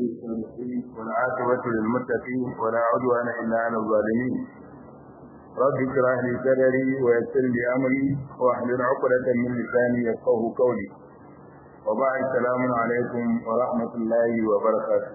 الصالحين والعاقبة للمتقين ولا عدوان إلا على الظالمين رب اشرح لي صدري ويسر لي أمري واحلل عقدة من لساني يفقه قولي وبعد السلام عليكم ورحمة الله وبركاته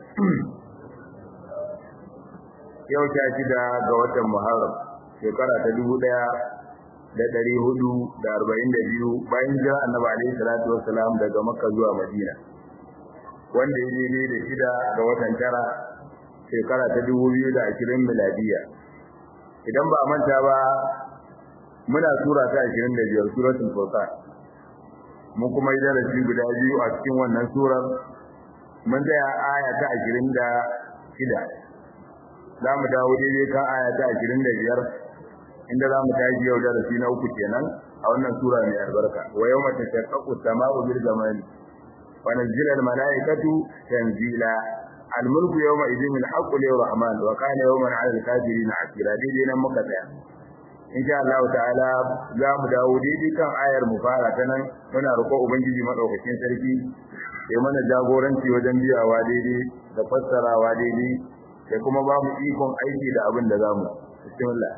yau ta shida ga watan Muharram shekara ta dubu ɗaya da ɗari hudu da arba'in da biyu bayan jira annabi alaihi salatu wassalam daga makka zuwa madina wanda ya daidai da shida ga watan tara shekara ta dubu biyu da ashirin miladiya idan ba a manta ba muna sura ta ashirin da biyar suratul furqan mun kuma yi darasi guda biyu a cikin wannan surar mun tsaya aya ta ashirin da shida za mu dawo daidai kan aya ta ashirin da biyar inda za mu tashi yau darasi na uku kenan a wannan sura mai albarka wa yawma tashaqqaqu as-sama'u bil ghamami wa nazzila al-mala'ikatu tanzila al-mulku yawma idhin al-haqqu lir-rahman wa kana yawman 'ala al-kafirin 'asira daidai nan muka tsaya insha Allah ta'ala za mu dawo daidai kan ayar mu fara ta nan muna roƙo ubangiji madaukakin sarki ya mana jagoranci wajen biyawa daidai da fassarawa daidai sai kuma ba mu ikon aiki da abin da zamu bismillah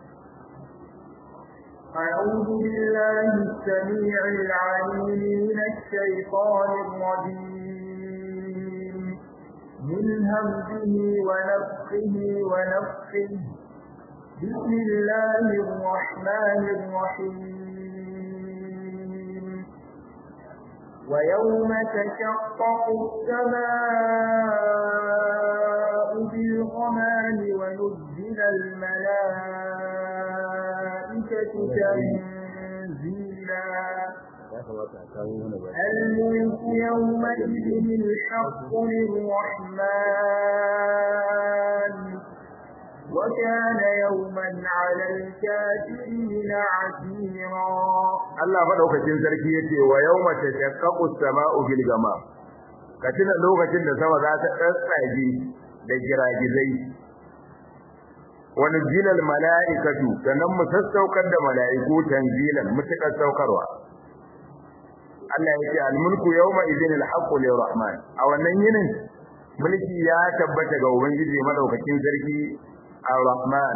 أعوذ بالله السميع العليم من الشيطان الرجيم من همزه ونفخه ونفخه بسم الله الرحمن الرحيم ويوم تشقق السماء بالغمام ونزل الملائكة تنزيلا الملك يومئذ الحق للرحمن وكان يوما على الكافرين عسيرا Allah madaukakin sarki yace wa yawma tashaqqaqu as-sama'u bil ghamam katina lokacin da sama za ta tsatsage da giragizai wa nuzilal mala'ikatu sannan mu sassaukar da mala'iku tanzilan mutakar saukarwa Allah yace al-mulku yawma idhin al-haqqu lir-rahman a wannan yinin mulki ya tabbata ga ubangiji madaukakin sarki ar-rahman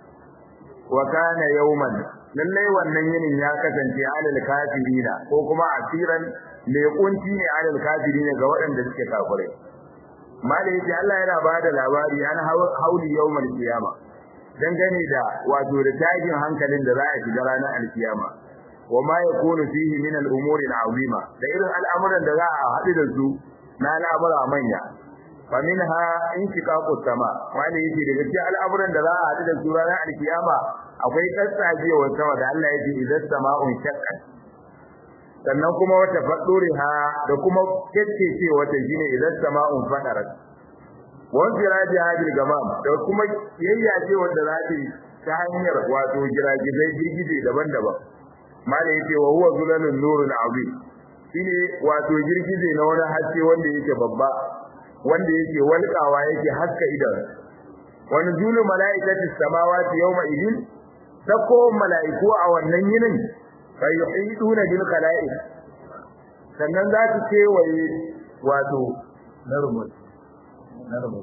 wa kana yawman lallai wannan yinin ya kasance alal kafirina ko kuma asiran mai kunci ne alal kafirina ga waɗanda suke kafirai malai yace Allah yana bada labari an hauli yawmal qiyama dangane da wato da tajin hankalin da za a shiga ranar alkiyama wa ma yakunu fihi min al-umuri al-azima da irin al'amuran da za a haɗu da su na al'amura manya faminha inshiqaqu sama wani yake daga cikin al'amuran da za a haɗu da su ranar alkiyama akwai tsatsagewar sama da Allah yake idan sama'un shaqqat sannan kuma wata faduriha da kuma kekkece wata shine idan sama'un fadarat wan firaji hadil gamam da kuma yayyace wanda za ta ta hanyar wato giragizai girgije daban-daban mala yake wa huwa zulalun nurun azim shine wato girgije na wani haske wanda yake babba wanda yake walƙawa yake haska idan wani julu mala'ikati samawati yawma idin sako mala'iku a wannan yinin bai yuhiduna bil khalaiq sannan za su kewaye wato narmus narmus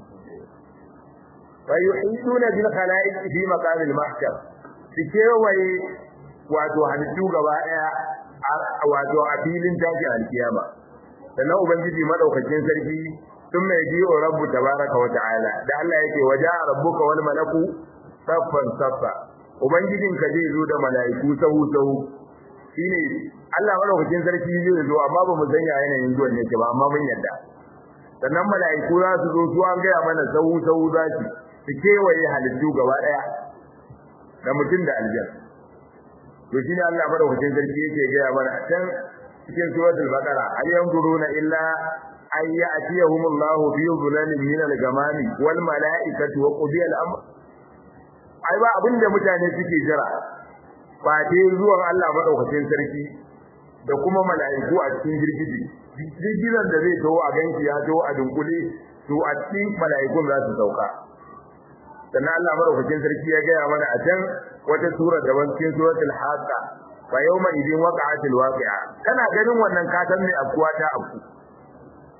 bai yuhiduna bil khalaiq fi maqam al mahshar su kewaye wato halittu gaba daya wato a filin tashi alkiyama sannan ubangiji madaukakin sarki ثم يجيء رب تبارك وتعالى da Allah yake waja rabbuka wal malaku saffan saffa ubangijinka zai zo da malaiku sahu sahu shine Allah madaukakin sarki zai zo amma ba mu san ya yanayin zuwan ne ba amma mun yadda sannan malaiku za su zo su an gaya mana sahu sahu za su su kewaye halittu gaba daya da mutum da aljan to shine Allah madaukakin sarki yake gaya mana can cikin suratul baqara al yanzuruna illa an ya'tiyahum Allah fi dhulalin min al-gamami wal mala'ikatu wa qudiya al-amr ai ba abinda mutane suke jira ba dai zuwan Allah madaukakin sarki da kuma mala'iku a cikin girgiji girgizan da zai tawo a ganki ya tawo a dunkule to a cikin mala'ikun za su sauka sannan Allah madaukakin sarki ya gaya mana a can wata sura daban cikin suratul haqa fa yawma idin waqa'atil waqi'a kana ganin wannan ka san me afkuwa ta afku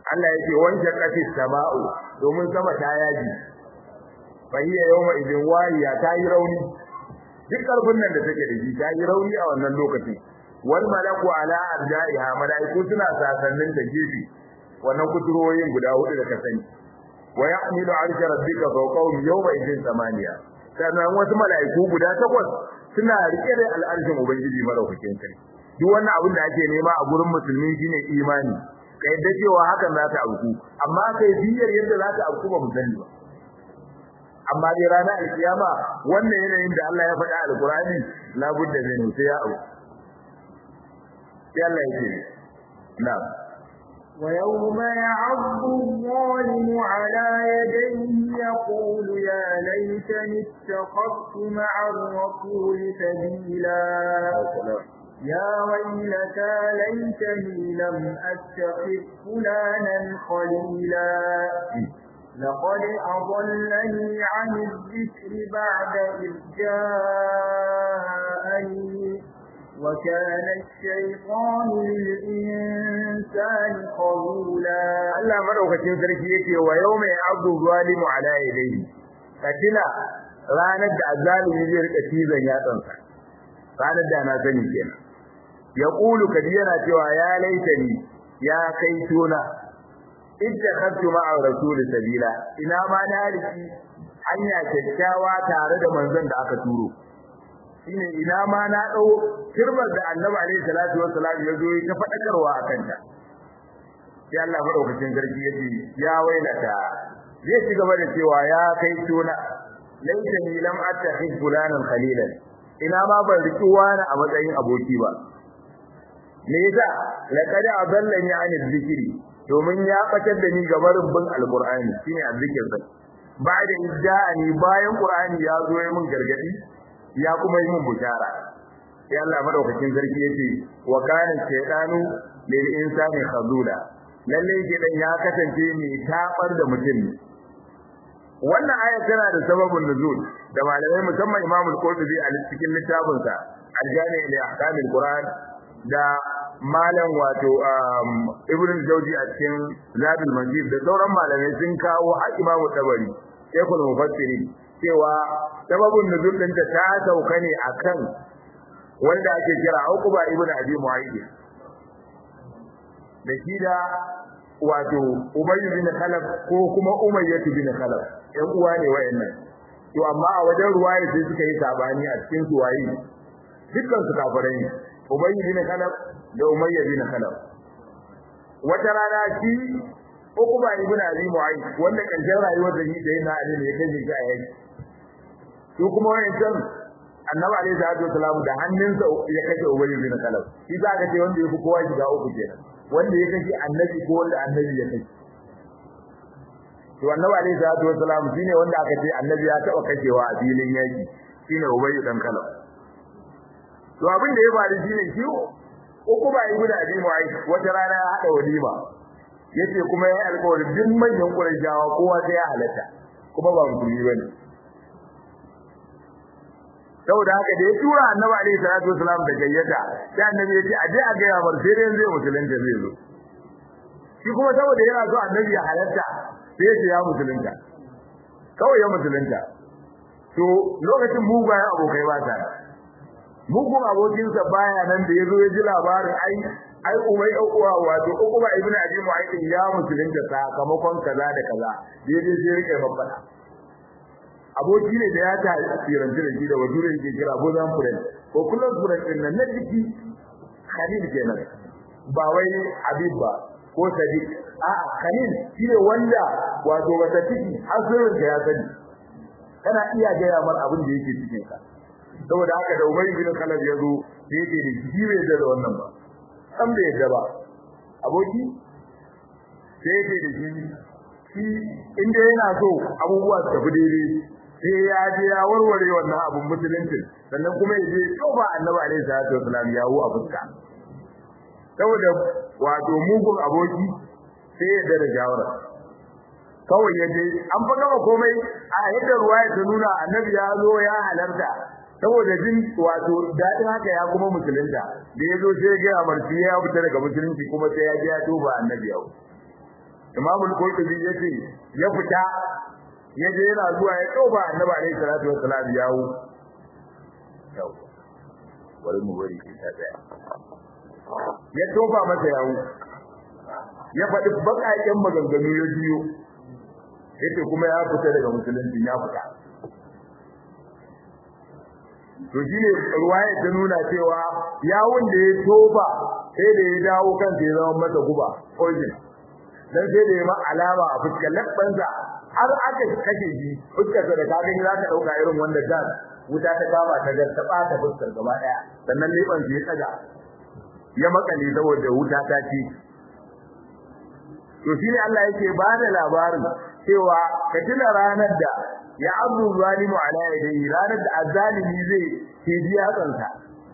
Allah yake wanke kafi sama'u domin sama ta yaji fa hiya yawma idin wariya ta yi rauni duk karfin nan da take da shi ta yi rauni a wannan lokacin wal malaku ala arja'iha malaiku suna sasannin da gefe wannan kuturoyin guda hudu da ka sani wa yahmilu arsha rabbika fawqahum yawma idin samaniya sannan wasu malaiku guda takwas suna rike da al'arshin ubangiji madaukakin sarki duk wannan abin da ake nema a gurin musulmi shine imani ka yadda cewa hakan za ta auku amma kai biyar yadda za ta auku ba mu sani ba amma dai ranar alkiyama wannan yanayin da Allah ya faɗa alkurani labudda zai sai ya auku sai Allah ya ce na'am ويوم يعض الظالم على يديه يقول يا ليتني اتخذت مع الرسول سبيلا يا ويلتى ليتني لم أتخذ فلانا خليلا لقد أضلني عن الذكر بعد إذ جاءني وكان الشيطان للإنسان خذولا Allah madaukakin sarki yake wa yawma ya'abdu zalimu ala yadayhi katina ranar da azalimi zai rika cizon yatsansa ranar da na sani kenan ya kulu kadi yana cewa ya laitani ya kai tuna idda khadtu ma'a rasul sabila ina ma na riki hanya kyakkyawa tare da manzon da aka turo shine ina ma na dau kirbar da annabi alaihi salatu wassalam ya zo ya fadakarwa akan ta sai Allah madaukakin sarki yace ya wailata zai ci gaba da cewa ya kai tuna laitani lam attakhid fulanan khalilan ina ma ban riki wani a matsayin aboki ba me yasa laqad adallani anil zikri domin ya fatar da ni gaban rubbin alqur'ani shine azzikir sai ba'da idda'ani bayan qur'ani ya zo ya mun gargadi ya kuma yi mun bushara sai Allah madaukakin sarki yace wa kana shaytanu lil insani khazula lalle gidan ya kasance mai tabar da mutum wannan aya tana da sababin nuzul da malamai musamman Imam al-Qurtubi a cikin littafin sa Al-Jami' li Ahkam al-Qur'an da malam wato Ibn al-Jawzi a cikin Zadul Majid da sauran malamai sun kawo a Imam Tabari Sheikhul Mufassirin cewa sababin nuzul din ta sauka ne akan wanda ake kira Uqba ibn Abi Mu'ayyid da shi da wato Umayy bin Khalaf ko kuma Umayyah bin Khalaf ɗan uwa ne wayannan to amma a wajen ruwaya sai suka yi sabani a cikin su waye dukkan su kafirai ne Umayy bin Khalaf da Umayyah bin Khalaf wata rana shi Uqba ibn Abi Mu'ayth wanda karshen rayuwar da shi da yana Ali ne kai shi a yaki su kuma wayancan Annabi alaihi salatu wasalam da hannunsa ya kashe Umayy bin Khalaf shi za ka ce wanda ya fi kowa shiga uku kenan wanda ya kashe annabi ko wanda annabi ya kashe to annabi alaihi salatu wasalam shine wanda aka ce annabi ya taba kashewa a filin yaki shine ubayy dan kala to abin da ya faru shine shi uku ba ibnu abi mu'ayth wata rana ya hada walima yace kuma yayi alƙawarin duk manyan qurayshawa kowa sai ya halatta kuma ba musulmi bane saboda haka da ya tura annabi alaihi salatu wasalam da gayyata sai annabi ya ce a je a ga ya bar sai dai zai musulunta zai zo shi kuma saboda yana so annabi ya halatta sai ya ce ya musulunta kawai ya musulunta to lokacin mugayen abokai ba ta mugun abokinsa baya nan da ya zo ya ji labarin ai ai umai uwa wato ukuba ibnu abi mu'ayyid ya musulunta sakamakon kaza da kaza daidai sai rike babbana aboki ne da ya ta tsiranci da shi da wajure yake kira bozan furen ko kullum furen din nan na jiki khalil kenan ba wai habib ba ko sadiq a khalil shine wanda wato wata ciki asirin ka ya sani kana iya gaya mar abin da yake cikin ka saboda haka da ubay bin khalid ya zo sai yake da shi bai da wannan ba san bai da ba aboki sai yake da shi shi inda yana so abubuwa su tafi daidai sai ya je ya warware wannan abun musulunci sannan kuma ya je ba annabi alaihi salatu wasalam ya hu a fuska saboda wato mugun aboki sai ya da jawara kawai ya je an fa gama komai a yadda ruwaya ta nuna annabi ya zo ya halarta saboda jin wato dadin haka ya kuma musulunta da ya zo sai ya ga amarci ya fita daga musulunci kuma sai ya je ya tuba annabi yau Imam al-Qurtubi yace ya fita ya je yana zuwa ya toba Annabi alaihi salatu wassalam yawo yau bari mu bari shi ta tsaya ya toba masa yawo ya faɗi baƙaƙen maganganu ya biyo yace kuma ya fita daga musulunci ya fita to shine ruwaya ta nuna cewa yawun da ya toba sai da ya dawo kansa ya zama masa guba poison dan sai da ya ma alama a fuskar labbansa har aka kashe shi fuskarsa da ka gani za ka dauka irin wanda gas wuta ta kama ta gar ta bata fuskar gaba daya sannan leban ya tsaga ya makale saboda wuta ta ci to shine Allah yake ba da labarin cewa ka tuna ranar da ya abu zalimu ala yadayhi ranar da azalimi zai tiji hatsansa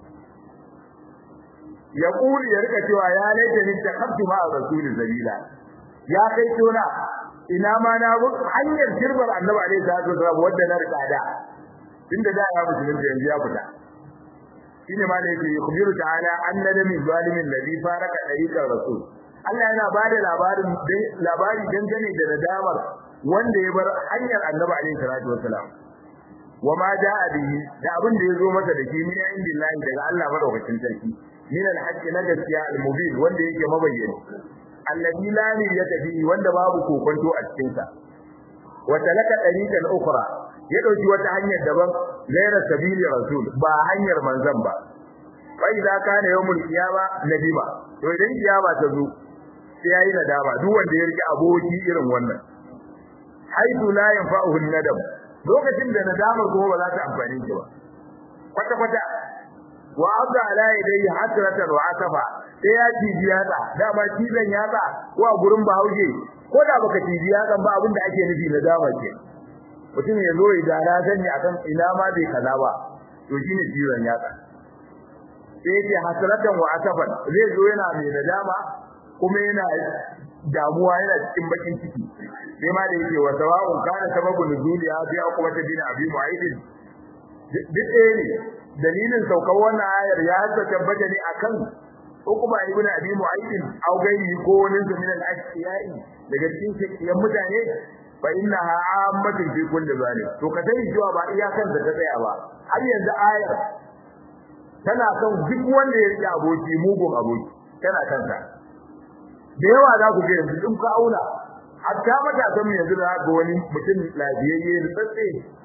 ya kuli ya rika cewa ya laita ni takabtu ma rasul zabila ya kai tona ina ma na bu hanyar kirbar annabi alaihi salatu wasallam wanda na rika da inda da ya musulunci yanzu ya fita shine ma da yake yukhbiru ta'ala anna min zalimin ladhi faraka tariqar rasul Allah yana bada labarin labari dangane da nadamar wanda ya bar hanyar Annabi alaihi salatu wasalam wama jaa bihi da abin da yazo masa da shi min indillahi daga Allah madaukakin sarki min alhaqqi na gaskiya almubin wanda yake mabayyana alladhi la niyata bihi wanda babu kokonto a cikin sa wa talaka tariqan ukhra ya dauki wata hanyar daban gaira sabili rasul ba hanyar manzon ba fa idza kana yawmul qiyama nadima to idan kiyama ta zo sai yayi nadama duk wanda ya rike aboki irin wannan haidu la yanfa'uhu nadam lokacin da nadamar kuma ba za ta amfani shi ba kwata kwata wa abda ala yadayhi hasratan wa asafa sai ya tiji yatsa dama cizon yatsa ko a gurin bahaushe ko da baka tiji yatsa ba abin da ake nufi nadama ke mutum ya zo ya gara sani akan ina ma bai kaza ba to shine cizon yatsa sai yake hasratan wa asafan zai zo yana mai nadama kuma yana damuwa yana cikin bakin ciki sai ma da yake wa sawa'un kana sababu nuzuli ya bi kuma ta bin abi mu'ayd duk ɗaya ne dalilin saukar wannan ayar ya hasa tabbata ne akan hukuma ibn abi mu'ayd au gairi ko wani min al-ashiyai daga cikin shekiyan mutane fa innaha ammatun fi kulli zalim to ka sani cewa ba iyakan da ta tsaya ba har yanzu ayar tana kan duk wanda ya riƙe aboki mugun aboki tana kansa da yawa za ku ga yanzu in ka auna hatta matasan mu yanzu da ga wani mutum lafiyayye da tsatse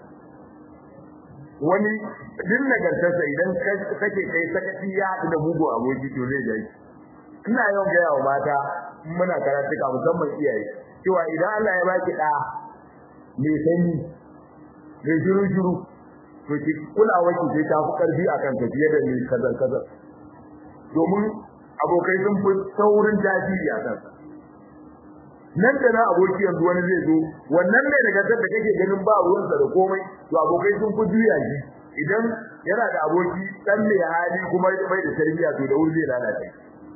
wani din nagartarsa idan kake kai sakaci ya haɗu da mugun aboki to zai jai ina yawan gaya wa mata muna karatuka musamman iyaye cewa idan Allah ya baki ɗa mai sanyi mai shiru shiru to ki kulawa ki sai ta fi karfi akan ka fiye da mai kazar kazar domin abokai sun fi saurin tasiri a kansa nan da na aboki yanzu wani zai zo wannan ne daga da kake ganin ba ruwansa da komai to abokai sun fi juya shi idan yana da aboki dan mai hali kuma bai da tarbiyya to da wuri zai lalace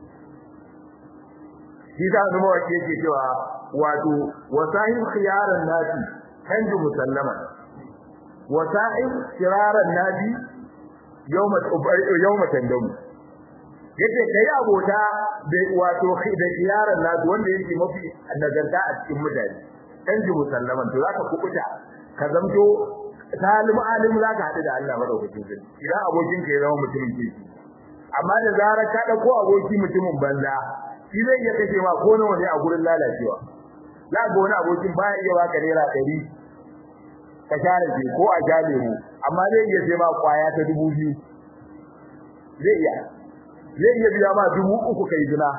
shi da zama wace yake cewa wato wasahib khiyaran nasi kanju musallama wasa'in kiraran nabi yawma yawma tandamu yace kai abota da wato da kiyaran nabi wanda yake mafi nagarta a cikin mutane kanji musallaman to zaka kubuta ka zamto salim alim zaka hadu da Allah madaukakin sarki idan abokin ka ya zama mutumin kirki amma da zarar ka dauko aboki mutumin banza shi zai iya kace ma ko nawa ne a gurin lalacewa za ga wani abokin baya iya baka naira 100 ka share shi ko a jale mu amma zai iya sai ma kwaya ta 2000 zai iya zai iya biya ma dubu uku kai jina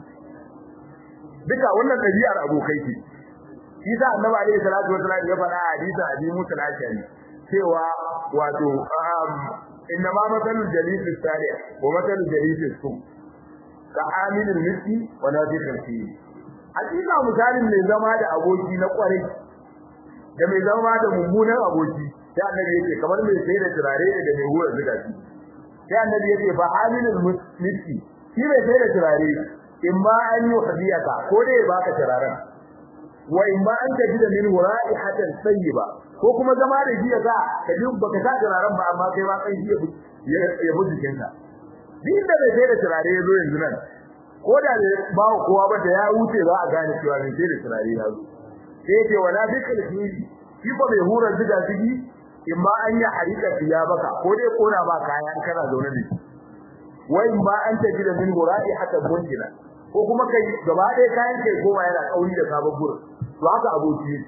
duka wannan ɗabi'ar abokai ce shi sa annabi alaihi salatu wasallam ya faɗa a hadisi abi musa al-ashari cewa wato inna ma masalul jalis salih wa masalul jalis su ka amilul miski wa nafiqul fi hakika misalin mai zama da aboki na kwarai da mai zama da mummunan aboki sai annabi yake kamar mai sai da turare da mai hura zuga shi sai annabi yake fa amilul miski shi mai sai da turare imma an yi hadiyaka ko dai baka turaren wa imma an taji da min ra'ihatan tayyiba ko kuma zama da shi yasa ka ji baka sa turaren ba amma kai ma kai shi ya buji kinka din da bai sai da turare yazo yanzu nan ko da ba kowa ba da ya wuce za a gane cewa ne sai da turare ya zo sai ce wala bikal fili shi ko bai hura ziga zigi in ma an yi harika biya baka ko dai kona ba kaya an kana zaune ne wai ba an tafi da min hura'i hatta bunjina ko kuma kai gaba ɗaya kayan kai goma yana kauri da sabon gurin to haka aboki yake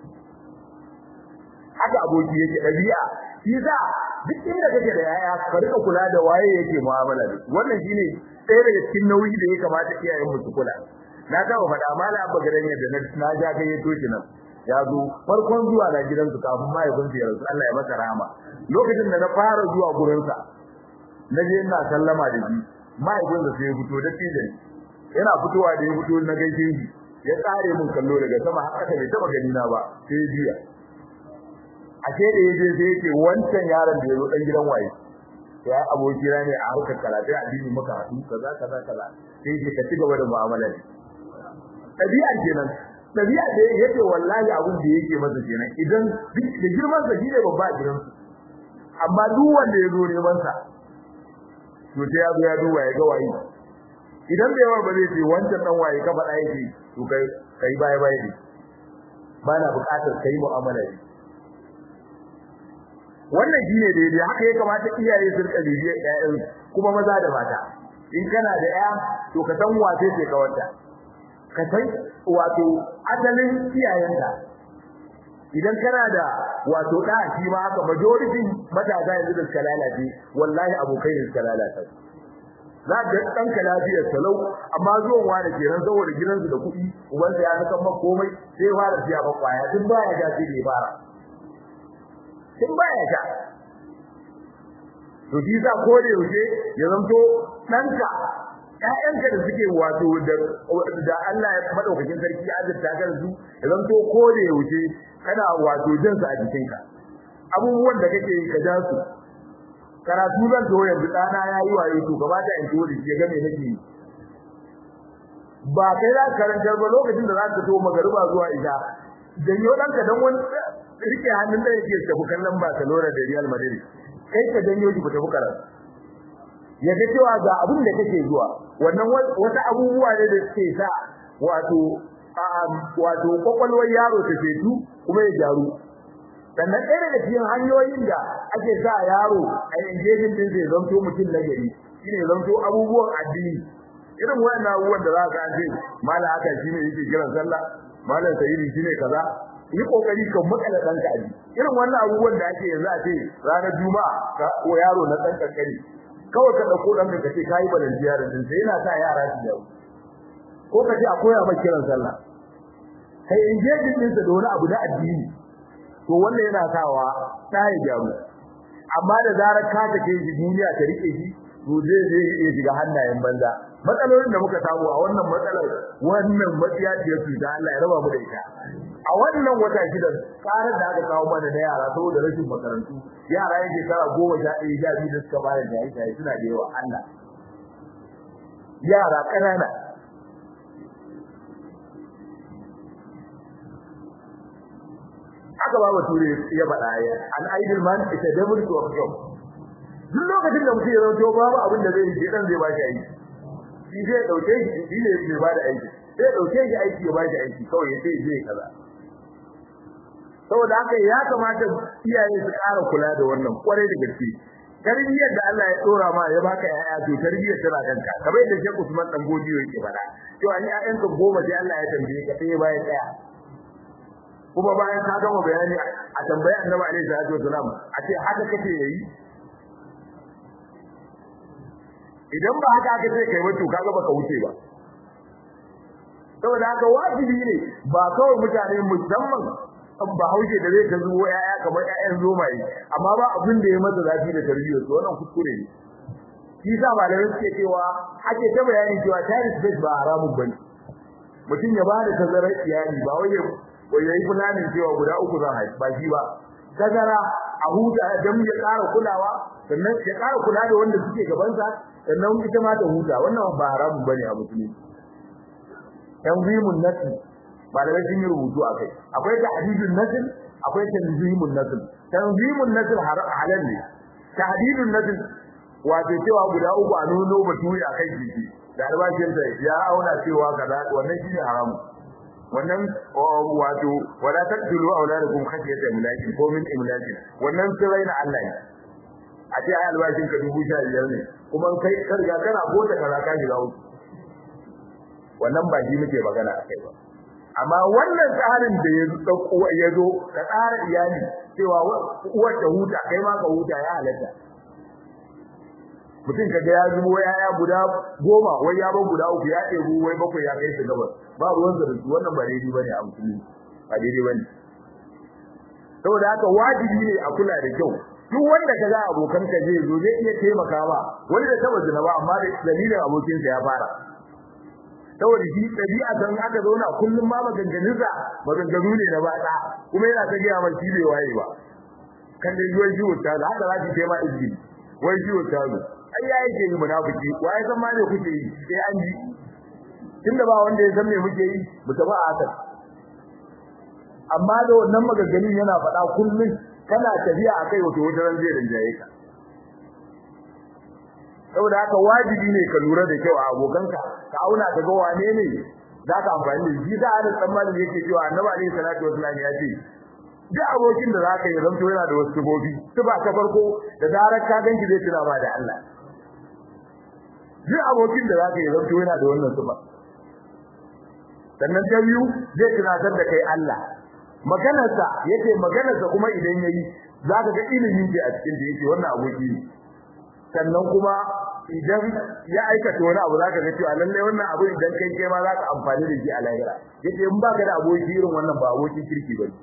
haka aboki yake dabi'a shi za duk inda kake da yaya ka rika kula da waye yake mu'amala da wannan shine ɗaya daga cikin nauyi da ya kamata iyayen mu su kula na ga ba faɗa mala abba garan yadda na ja ga yato shi nan ya zo farkon zuwa na gidansu kafin mahaifinsa ya rasu Allah ya masa rahama lokacin da na fara zuwa gurinsa na je ina sallama da shi mahaifinsa sai ya fito da tijan yana fitowa da ya fito na gaishe shi ya tsare mun kallo daga sama har ƙasa bai taba gani na ba sai ya juya ashe da yaje sai yake wancan yaron da yazo dan gidan waye ya aboki ne a harkar karatu addini muka haɗu kaza kaza kaza sai yake ka ci gaba da mu'amala ne tabi'a kenan tabi'a da yake wallahi abin da yake masa kenan idan da girman sa shine babba a gidan su amma duk wanda ya zo neman sa to sai ya zo ya duba ya ga waye idan bai yawa ba zai ce wancan dan waye ka faɗa yake to kai kai baya baya ne ba na buƙatar kai mu'amala ne wannan shine daidai haka ya kamata iyaye su rika bibiye ƴaƴan kuma maza da mata in kana da ƴa to ka san wace ce ka wata ka san wato asalin iyayenka idan kana da wato da shi ma haka majority matasa yanzu da suka lalace wallahi abokai ne suka lalata za ga dan ka lafiyar salau amma zuwan wani kenan saboda gidansu da kuɗi ubansa ya saka maka komai sai fara siya ba kwaya tun baya ga sai ne fara tun baya ga to shi za ko da yaushe ya zanto ɗanka ƴaƴanka da suke wato da da Allah ya madaukakin sarki ya azurta ka su ya zanto ko da yaushe kana wato jin su a jikinka abubuwan da kake yi ka ja su karatu zan to yanzu dana yayi waye to gaba da in to da shi ga me nake yi ba kai za ka karantar ba lokacin da za ka to magariba zuwa isha janyo danka dan wani rike hannun da yake tafi kallon Barcelona da Real Madrid kai ka janyo shi ku tafi karatu ya ga cewa ga abin da kake zuwa wannan wata abubuwa ne da suke sa wato wato kwakwalwar yaro ta fetu kuma ya jaru sannan ɗaya daga cikin hanyoyin da ake sa yaro a engaging din zai zanto mutum na gari shine zanto abubuwan addini irin wannan abubuwan da za ka ce mala haka shine yake kiran sallah malam sayyidi shine kaza yi kokari ka makala danka aji irin wannan abubuwan da ake yanzu a ce ranar juma'a ka ko yaro na dan kankani kawai ka dauko dan ka ce kai balantiya da din sai yana sa yara su dawo ko ka ce a koya maka kiran sallah kai engaging din sa da wani abu na addini to wannan yana sawa tsaye gyaru amma da zarar ka take shi duniya ta rike shi to zai zai iya shiga hannayen banza matsalolin da muka samu a wannan matsalar wannan matsiya ce su da Allah ya raba mu da ita a wannan wata shida karar da aka kawo mana da yara saboda rashin makarantu yara yake kara goma sha ɗaya sha biyu da suka bayar da yayi suna da yawa Allah yara ƙanana haka ba bature ya faɗa ya an idle man is a devil to of job duk lokacin da mutum ya zauto babu abin da zai yi dan zai ba shi aiki shi zai dauke shi shi ne zai ba da aiki sai dauke shi aiki ya ba shi aiki kawai ya sai zai kaza saboda haka ya kamata iyaye su ƙara kula da wannan kwarai da gaske tarbiyyar da Allah ya dora ma ya baka yaya to tarbiyyar tana kanka kamar yadda Sheikh Usman dan Godiyo yake faɗa to an ƴaƴanka goma sai Allah ya tambaye ka sai bayan daya kuma bayan ka gama bayani a tambayi Annabi alaihi salatu wasalam a ce haka kake yayi idan ba haka aka ce kai ba to kaga baka wuce ba saboda haka wajibi ne ba kawai mutane musamman ba hauje da zai ta zuwa yaya kamar yayan zomaye amma ba abin da ya masa zafi da tarbiyyar su wannan kuskure ne shi sa malamai suke cewa ake ta bayani cewa child space ba haramun bane mutum ya bada tazarar iyali ba wai wai yayi fulanin cewa guda uku zan haifi ba shi ba tazara a huta dan ya ƙara kulawa sannan ya ƙara kula da wanda suke gabansa sannan ita ma ta huta wannan ba haramun bane a musulmi tanzimun nasl malamai sun yi rubutu akai akwai tahdidun nasl akwai tanzimun nasl tanzimun nasl halal ne tahdidun nasl wato cewa guda uku a nuno baturi akai jiki da albashinsa ya auna cewa kaza wannan shine haramu wannan wato wala taqtulu auladakum khashyata imlakin ko min imlakin wannan sirrai na Allah ne a ce ai albashin ka dubu sha biyar ne kuma kai ka riga kana bota kaza ka shiga uku wannan ba shi muke magana a kai ba amma wannan tsarin da ya dauko ya zo ka tsara iyali cewa uwar ta huta kai ma ka huta ya halatta mutum kaga ya zubo yaya guda goma wai ya ba guda uku ya ɗebu wai bakwai ya kai su gabas ba ruwan da su wannan ba daidai bane a musulmi ba daidai bane saboda haka wajibi ne a kula da kyau duk wanda kaga abokan ka zai zo zai iya taimaka ba wani da taba zina ba amma da dalilin abokin sa ya fara saboda shi dabi'a san aka zauna kullum ma maganganunsa maganganu ne na bada kuma yana ta gaya mai shi bai waye ba kan da yuwan shi wuta da haka za ki kai ma izini wai shi wuta zo ai ya yake yi munafiki waye san ma me kuke yi sai an ji tunda ba wanda ya san me muke yi mu tafi a haka amma da wannan maganganun yana faɗa kullum kana tafiya akai wato wata ran zai rinjaye ka saboda haka wajibi ne ka lura da kyau a abokanka ka auna ka ga wane ne za ka amfani da shi da ana tsammani yake cewa annabi alaihi salatu wasallam ya ce duk abokin da zaka yi zanto yana da wasu sifofi sifa ta farko da zarar ka ganki zai tuna ba da Allah duk abokin da zaka yi zanto yana da wannan sifa sannan ta biyu zai tunatar da kai Allah maganarsa yake maganarsa kuma idan yayi zaka ga ilimin da a cikin da yake wannan aboki ne sannan kuma idan ya aikata wani abu zaka ga cewa lalle wannan abu idan kai kai ma zaka amfani da shi a lahira yace in baka da aboki irin wannan ba abokin kirki bane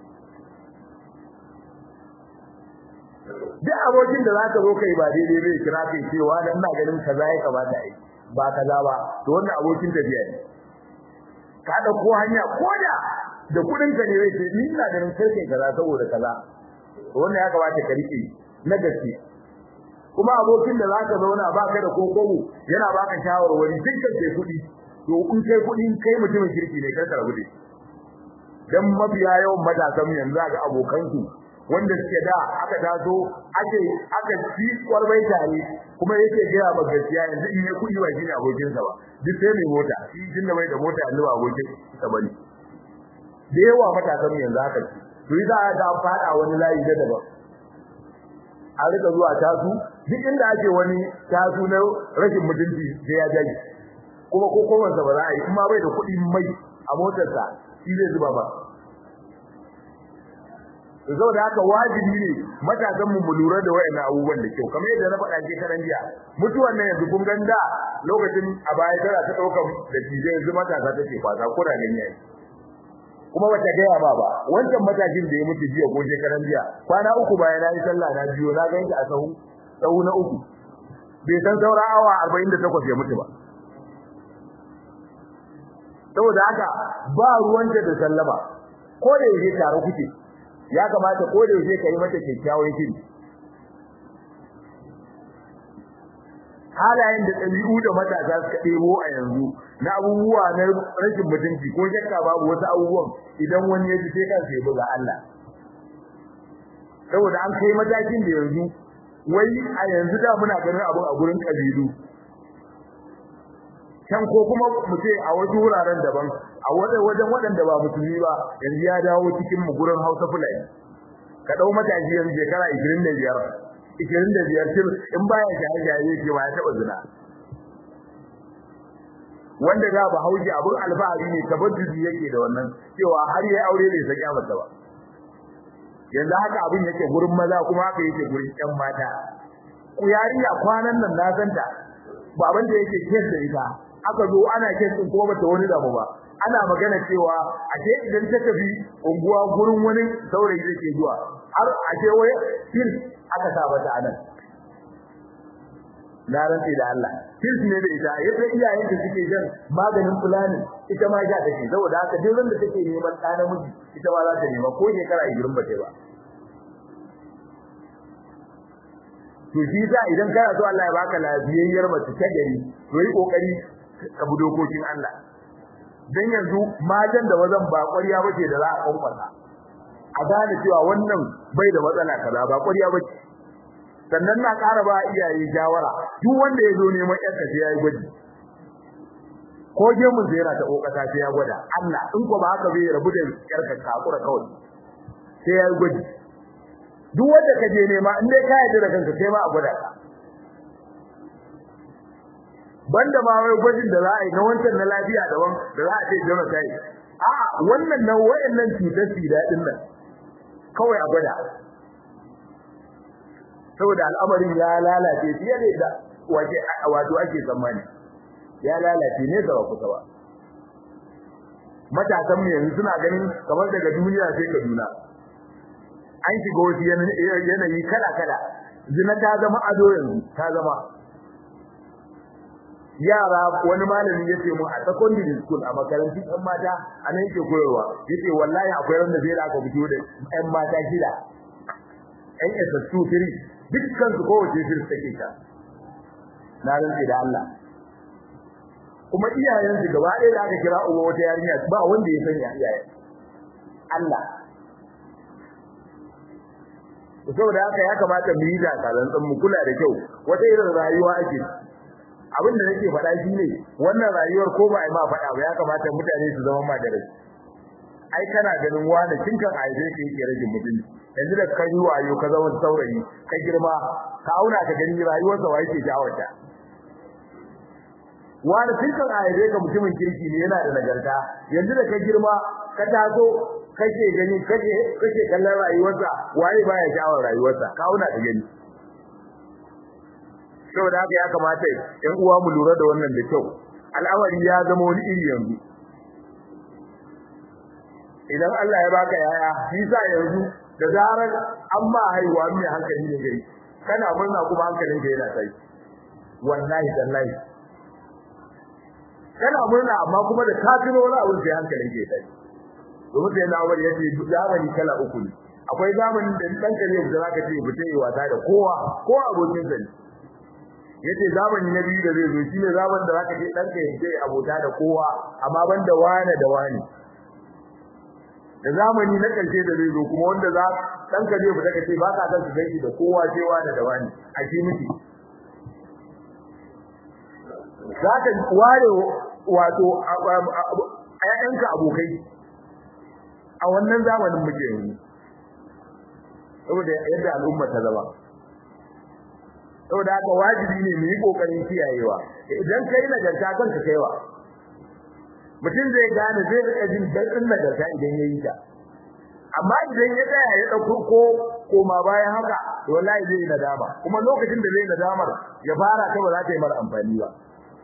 duk abokin da zaka zo kai ba daidai bai kira kai cewa dan ina ganin kaza ya kamata ai ba kaza ba to wannan abokin tafiya ne ka da ko hanya koda da kudin ka ne zai ce ni ina ganin sai kai kaza saboda kaza to wannan ya kamata ka rike na gaske kuma abokin da zaka zauna baka da kokobo yana baka shawarwari dukkan sai kudi to in kai kudi kai mutumin kirki ne kar ka rabu da dan mafiya yawan matasan yanzu ga abokan su wanda suke da aka taso ake aka ci kwarbai tare kuma yake gaya ba gaskiya yanzu in ya kudi ba shine abokin sa ba duk sai mai mota shi tun da bai da mota yanzu ba abokin sa bane da yawa matasan yanzu haka to yi za a fada wani layi da daban a rika zuwa tasu duk inda ake wani tasu na rashin mutunci sai ya jaji kuma ko kowansa ba za a yi kuma bai da kuɗi mai a motarsa shi zai zuba ba saboda haka wajibi ne matasan mu mu lura da wayannan abubuwan da kyau kamar yadda na faɗa ke karan jiya mutuwan nan yanzu kun ganda lokacin a baya tana ta ɗaukar da tije yanzu matasa take kwasa ko da gani yayi kuma bata gaya ba ba wancan matashin da ya mutu jiya ko shekaran jiya kwana uku bayan na yi sallah na biyo na ganki a sahu sahu na uku bai san saura awa 48 ya mutu ba saboda haka ba ruwanta da sallama ko da yake tare kuke ya kamata ko da yake kai mata kyakkyawan shiri halayen da ɗabi'u da matasa suka ɗebo a yanzu na abubuwa na rashin mutunci ko shakka babu wasu abubuwan idan wani ya ji sai kansa ya buga Allah saboda an kai matakin da yanzu wai a yanzu da muna ganin abun a gurin kabilu can ko kuma mu ce a wasu wuraren daban a wajen waɗanda ba musulmi ba yanzu ya dawo cikin mu gurin Hausa Fulani ka dau matashi yanzu shekara 25 25 til in baya shaye-shaye yake ba ya taba zina wanda da ba hauji abun alfahari ne tabajjuji yake da wannan cewa har yayi aure bai saki mata ba yanzu haka abin yake gurin maza kuma haka yake gurin ƴan mata ku yarinya kwanan nan na santa baban da yake kes da ita aka zo ana kes din kuma bata wani damu ba ana magana cewa a ce idan ta tafi unguwa gurin wani saurayi da ke zuwa har a ce wai fil aka sa mata anan na rantsi da Allah fil ne da ita yadda iyayen da suke jan maganin fulani ita ma ja take saboda haka duk wanda take neman ɗa namiji ita ma za ta nema ko shekara 20 ba ta ba to shi sa idan kana so Allah ya baka lafiyayyar mace ta gari to yi kokari ka bi dokokin Allah dan yanzu matan da wazan ba ƙwarya bace da za a kwankwasa a gane cewa wannan bai da matsala kaza ba ƙwarya bace sannan na ƙara ba iyaye jawara duk wanda ya zo neman yarka sai yayi gwaji ko gemun zai yana ta kokata sai ya gwada Allah in ko ba haka bai rabu da yarka kakura kawai sai ya gwaji duk wanda ka je nema in dai ka yarda da kanka sai ma a gwada ka banda ma wai gwajin da za a yi na wancan na lafiya daban da za a ce jama sai a wannan na wayannan cutar sida din nan kawai a gwada saboda al'amarin ya lalace fiye da yadda wace wato ake tsammani ya lalace ne ga kusa ba matasan mu yanzu suna ganin kamar daga duniya sai Kaduna an shiga wasu yanayi kala kala zina ta zama ado yanzu ta zama yara wani malami yace mu a secondary school a makarantun ɗan mata a nan yake koyarwa yace wallahi akwai wanda zai da aka fito da ɗan mata shida ɗan SS2 3 dukkan su kowace shirka take ta na rantsi da Allah kuma iyayen su gaba ɗaya da aka kira uba wata yarinya ba wanda ya sanya iyayen Allah saboda haka ya kamata mu yi da kalan mu kula da kyau wata irin rayuwa ake abin da nake faɗa shine wannan rayuwar ko ba ai ma faɗa ba ya kamata mutane su zama ma da rai ai kana ganin wani kinkan aize ke yake rage mutunci yanzu da kai wayo ka zama saurayi ka girma ka auna ka gani rayuwarsa wa yake jawarta wani kinkan aize ka mutumin kirki ne yana da nagarta yanzu da ka girma ka taso kake gani kake kake kallon rayuwarsa waye baya jawar rayuwarsa ka auna ka gani saboda haka ya kamata ƴan uwa mu lura da wannan da kyau al'amari ya zama wani iri yanzu idan Allah ya baka yaya shi sa yanzu da zarar an ba haihuwa mai hankali ne gari kana murna kuma hankalin ka yana sai wallahi tallahi kana murna amma kuma da ka tuno wani abu sai hankalin ka ya sai domin sai na wani yace zamani kala uku ne akwai zamanin da dan kare da zaka ce fita yi wasa da kowa ko abokin sa yace zamani na biyu da zai zo shine zamanin da zaka ce dan ka yace abota da kowa amma banda wani da wani da zamani na karshe da zai zo kuma wanda za dan ka je fita ka ce ba ka san su gaji da kowa sai wani da wani a shi miki zaka ware wato ayyanka abokai a wannan zamanin muke yanzu saboda yadda al'umma ta zama saboda haka wajibi ne mu yi kokarin kiyayewa idan kai nagarta kanka kaiwa mutum zai gane zai rika jin dadin nagarta idan yayi ta amma idan ya tsaya ya dauko ko koma bayan haka to wallahi zai nadama kuma lokacin da zai nadamar ya fara ta ba za ta yi mara amfani ba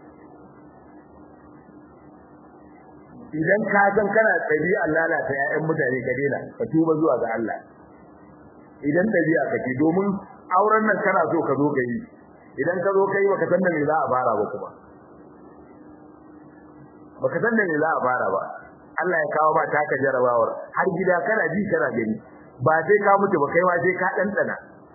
idan ka san kana ɗabi'a lalata ƴaƴan mutane ka daina ka tuba zuwa ga Allah idan ɗabi'a kake domin auren nan kana so ka zo ka yi idan ka zo ka yi baka san da me za a fara ba kuma baka san da me za a fara ba Allah ya kawo ba taka jarabawar har gida kana ji kana gani ba sai ka mutu ba kai ma sai ka ɗanɗana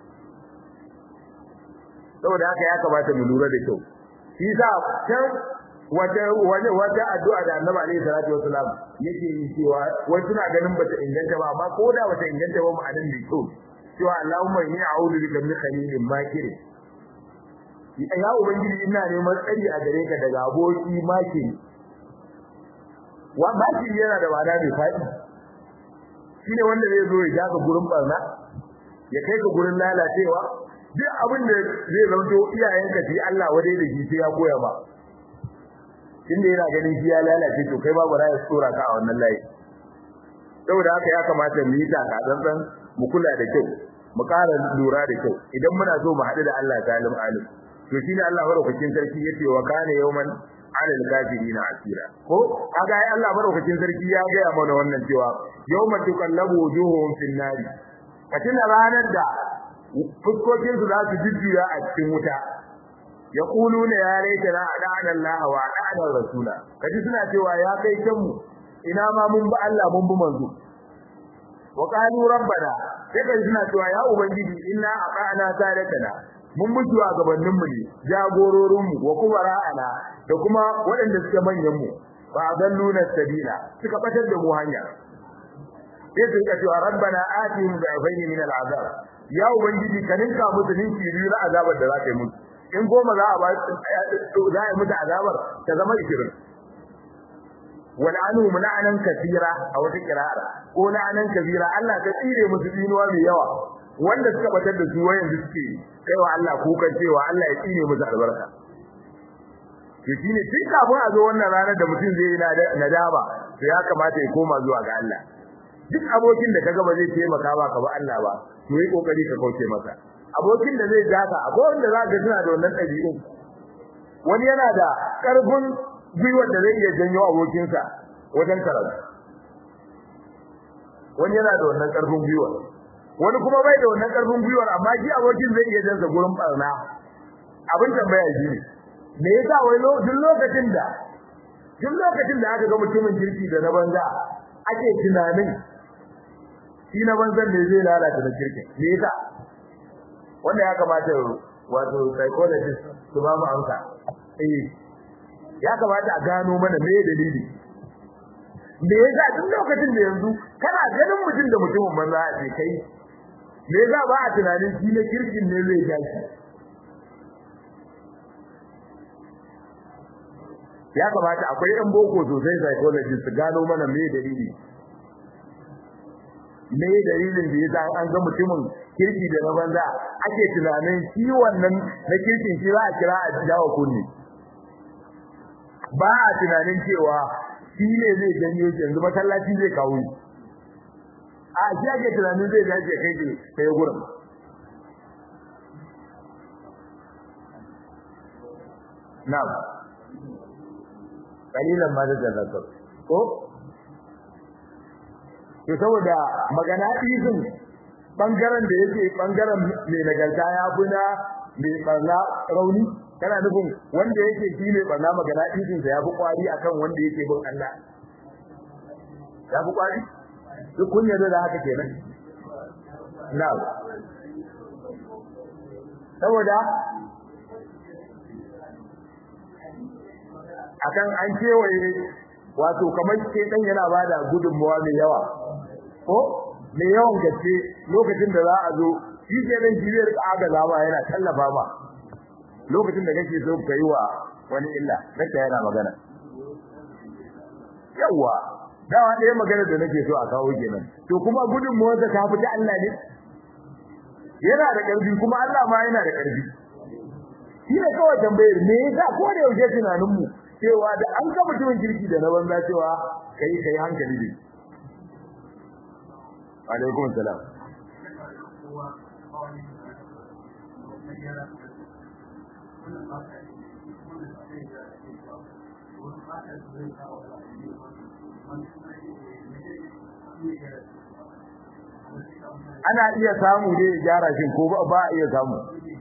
saboda haka ya kamata mu lura da kyau shi sa can wata wata wata addu'a da Annabi alaihi salatu wasalam yake yi cewa wai suna ganin bata inganta ba amma ko da bata inganta ba ma'anin da kyau cewa Allahumma inni a'udhu bika min khalilin makir ya ubangiji ina neman tsari a gare ka daga aboki makiri wa makiri yana da wada mai fadi shine wanda zai zo ya jaga gurin barna ya kai ka gurin lalacewa duk abin da zai zanto iyayenka ji Allah wadai da shi sai ya koya ba inda yana ganin shi ya lalace to kai babu raya tsora ka a wannan layi saboda haka ya kamata mu yi taka tsantsan mu kula da kyau mu ƙara lura da kyau idan muna so mu haɗu da Allah talim alim to shine Allah madaukakin sarki yace wa kana yawman alal kafirina asira ko kaga ai Allah madaukakin sarki ya ga mana wannan cewa yawma tukallabu wujuhum fin nari katina ranar da fuskokin su za su jujjuya a cikin wuta yaquluna ya laitana adana Allah wa adana rasula kaji suna cewa ya kai kanmu ina ma mun bi Allah mun bi manzo wa qalu rabbana sai kai suna cewa ya ubangiji inna aqana sadatana mun mutu a gabanin mu ne jagororin mu wa kubara'ana da kuma waɗanda suke manyan mu fa adalluna sabila suka batar da mu hanya sai su ka cewa rabbana atihim da'afayn min al'azab ya ubangiji ka ninka musu ninki biyu na azabar da za ka yi musu in goma za a ba za a yi musu azabar ta zama 20 wal anu la'anan kathira a wata kirara ko la'anan kabira Allah ta tsire musu dinuwa mai yawa wanda suka batar da su wayan suke kaiwa Allah kukan cewa Allah ya tsine musu albarka to shine tun kafin a zo wannan ranar da mutum zai yi nadama to ya kamata ya koma zuwa ga Allah duk abokin da kaga ba zai taimaka ba ka ba Allah ba to yi kokari ka kauce masa abokin da zai jaka akwai wanda za ka suna da wannan ɗabi'u wani yana da ƙarfin gwiwar da zai iya janyo abokinsa wajen karatu wani yana da wannan ƙarfin gwiwar wani kuma bai da wannan ƙarfin gwiwar amma shi abokin zai iya jansa gurin barna abin tambaya shi ne me yasa wai duk lokacin da duk lokacin da aka ga mutumin kirki da na banza ake tunanin shi na banzan ne zai lalata da kirki me yasa wanda ya kamata wato psychologist su ba mu amsa eh ya kamata a gano mana me dalili me yasa duk lokacin da yanzu kana ganin mutum da mutumin banza a ce kai me yasa ba a tunanin shi na kirkin ne zai gashi ya kamata akwai ɗan boko sosai psychologist su gano mana me dalili me dalilin da yasa an ga mutumin kirki da na banza ake tunanin shi wannan na kirkin shi za a kira a jawo kunni ba a tunanin cewa shi ne zai janyo shi yanzu masallaci zai kawo shi a shi ake tunanin zai dace kai ke kai gurin na'am kalilan ma da zallakar ko to saboda magana izin bangaren da yake bangaren mai nagarta ya buna mai barna rauni kana nufin wanda yake shi mai barna magana izin sa ya fi kwari akan wanda yake bin Allah ya fi kwari duk kun yarda da haka kenan na'am saboda akan an kewaye wato kamar ke dan yana bada gudunmawa mai yawa ko mai yawan gaske lokacin da za a zo shi ke dan jibiyar aga zama yana tallafa ma lokacin da kake so ka yi wa wani illa nake yana magana yawa dawa ɗaya magana da nake so a kawo kenan to kuma gudunmawar ta fita Allah ne yana da ƙarfi kuma Allah ma yana da ƙarfi shi ne kawai tambayar me yasa ko da yaushe tunanin mu cewa da an ga mutumin kirki da na banza cewa kai kai hankali ne alaikum salam ana iya samu ne ya gyara shi ko ba a iya samu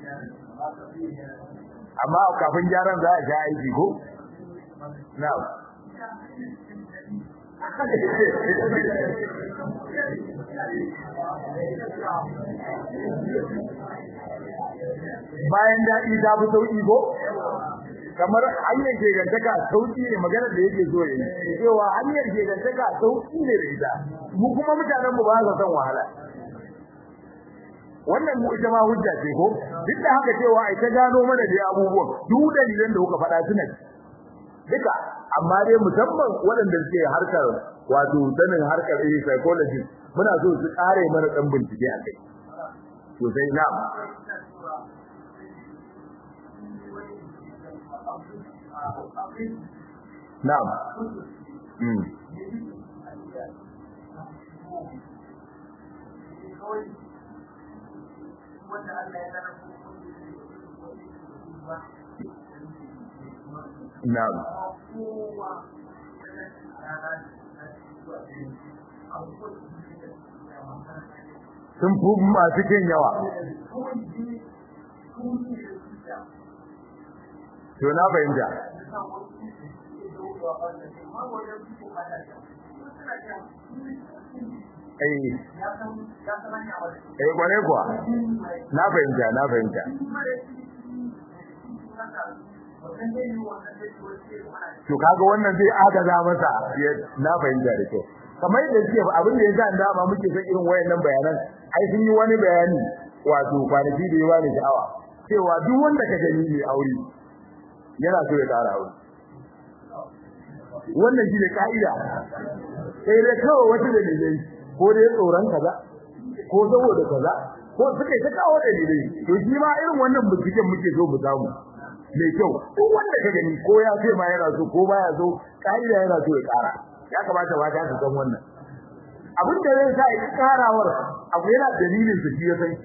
amma kafin gyaran za a sha aiki ko na'am bayan daɗi ta fi sauƙi ko kamar hanyar gegantaka sauƙi ne magana da yake so yi cewa hanyar gegantaka sauƙi ne da ita mu kuma mutanen mu ba sa son wahala wannan mu ita ma hujja ce ko duk da haka cewa ai ta gano mana da abubuwan duk dalilan da kuka faɗa suna duka amma dai musamman waɗanda suke harkar wato sanin harkar psychology muna so su ƙare mana ɗan bincike a kai to sai na'am na'am mm wanda Allah ya sanar na'am sun fi masu kin yawa to na fahimta eh eh kware kuwa na fahimta na fahimta to kaga wannan zai agaza masa na fahimta da kyau kamar yadda suke abin da yasa da ba muke son irin wayannan bayanan ai sun yi wani bayani wato kwanaki da yawa ne sha'awa cewa duk wanda ka gani ne aure yana so ya ƙara aure wannan shi ne ka'ida sai dai kawai wata dalilai ko dai tsoron kaza ko saboda kaza ko suka ta kawo dalilai to shi ma irin wannan binciken muke so mu samu mai kyau duk wanda ka gani ko ya ce ma yana so ko baya so ka'ida yana so ya kara ya kamata ba ta san wannan abin da zai sa ya karawar abu yana dalilin su shi ya san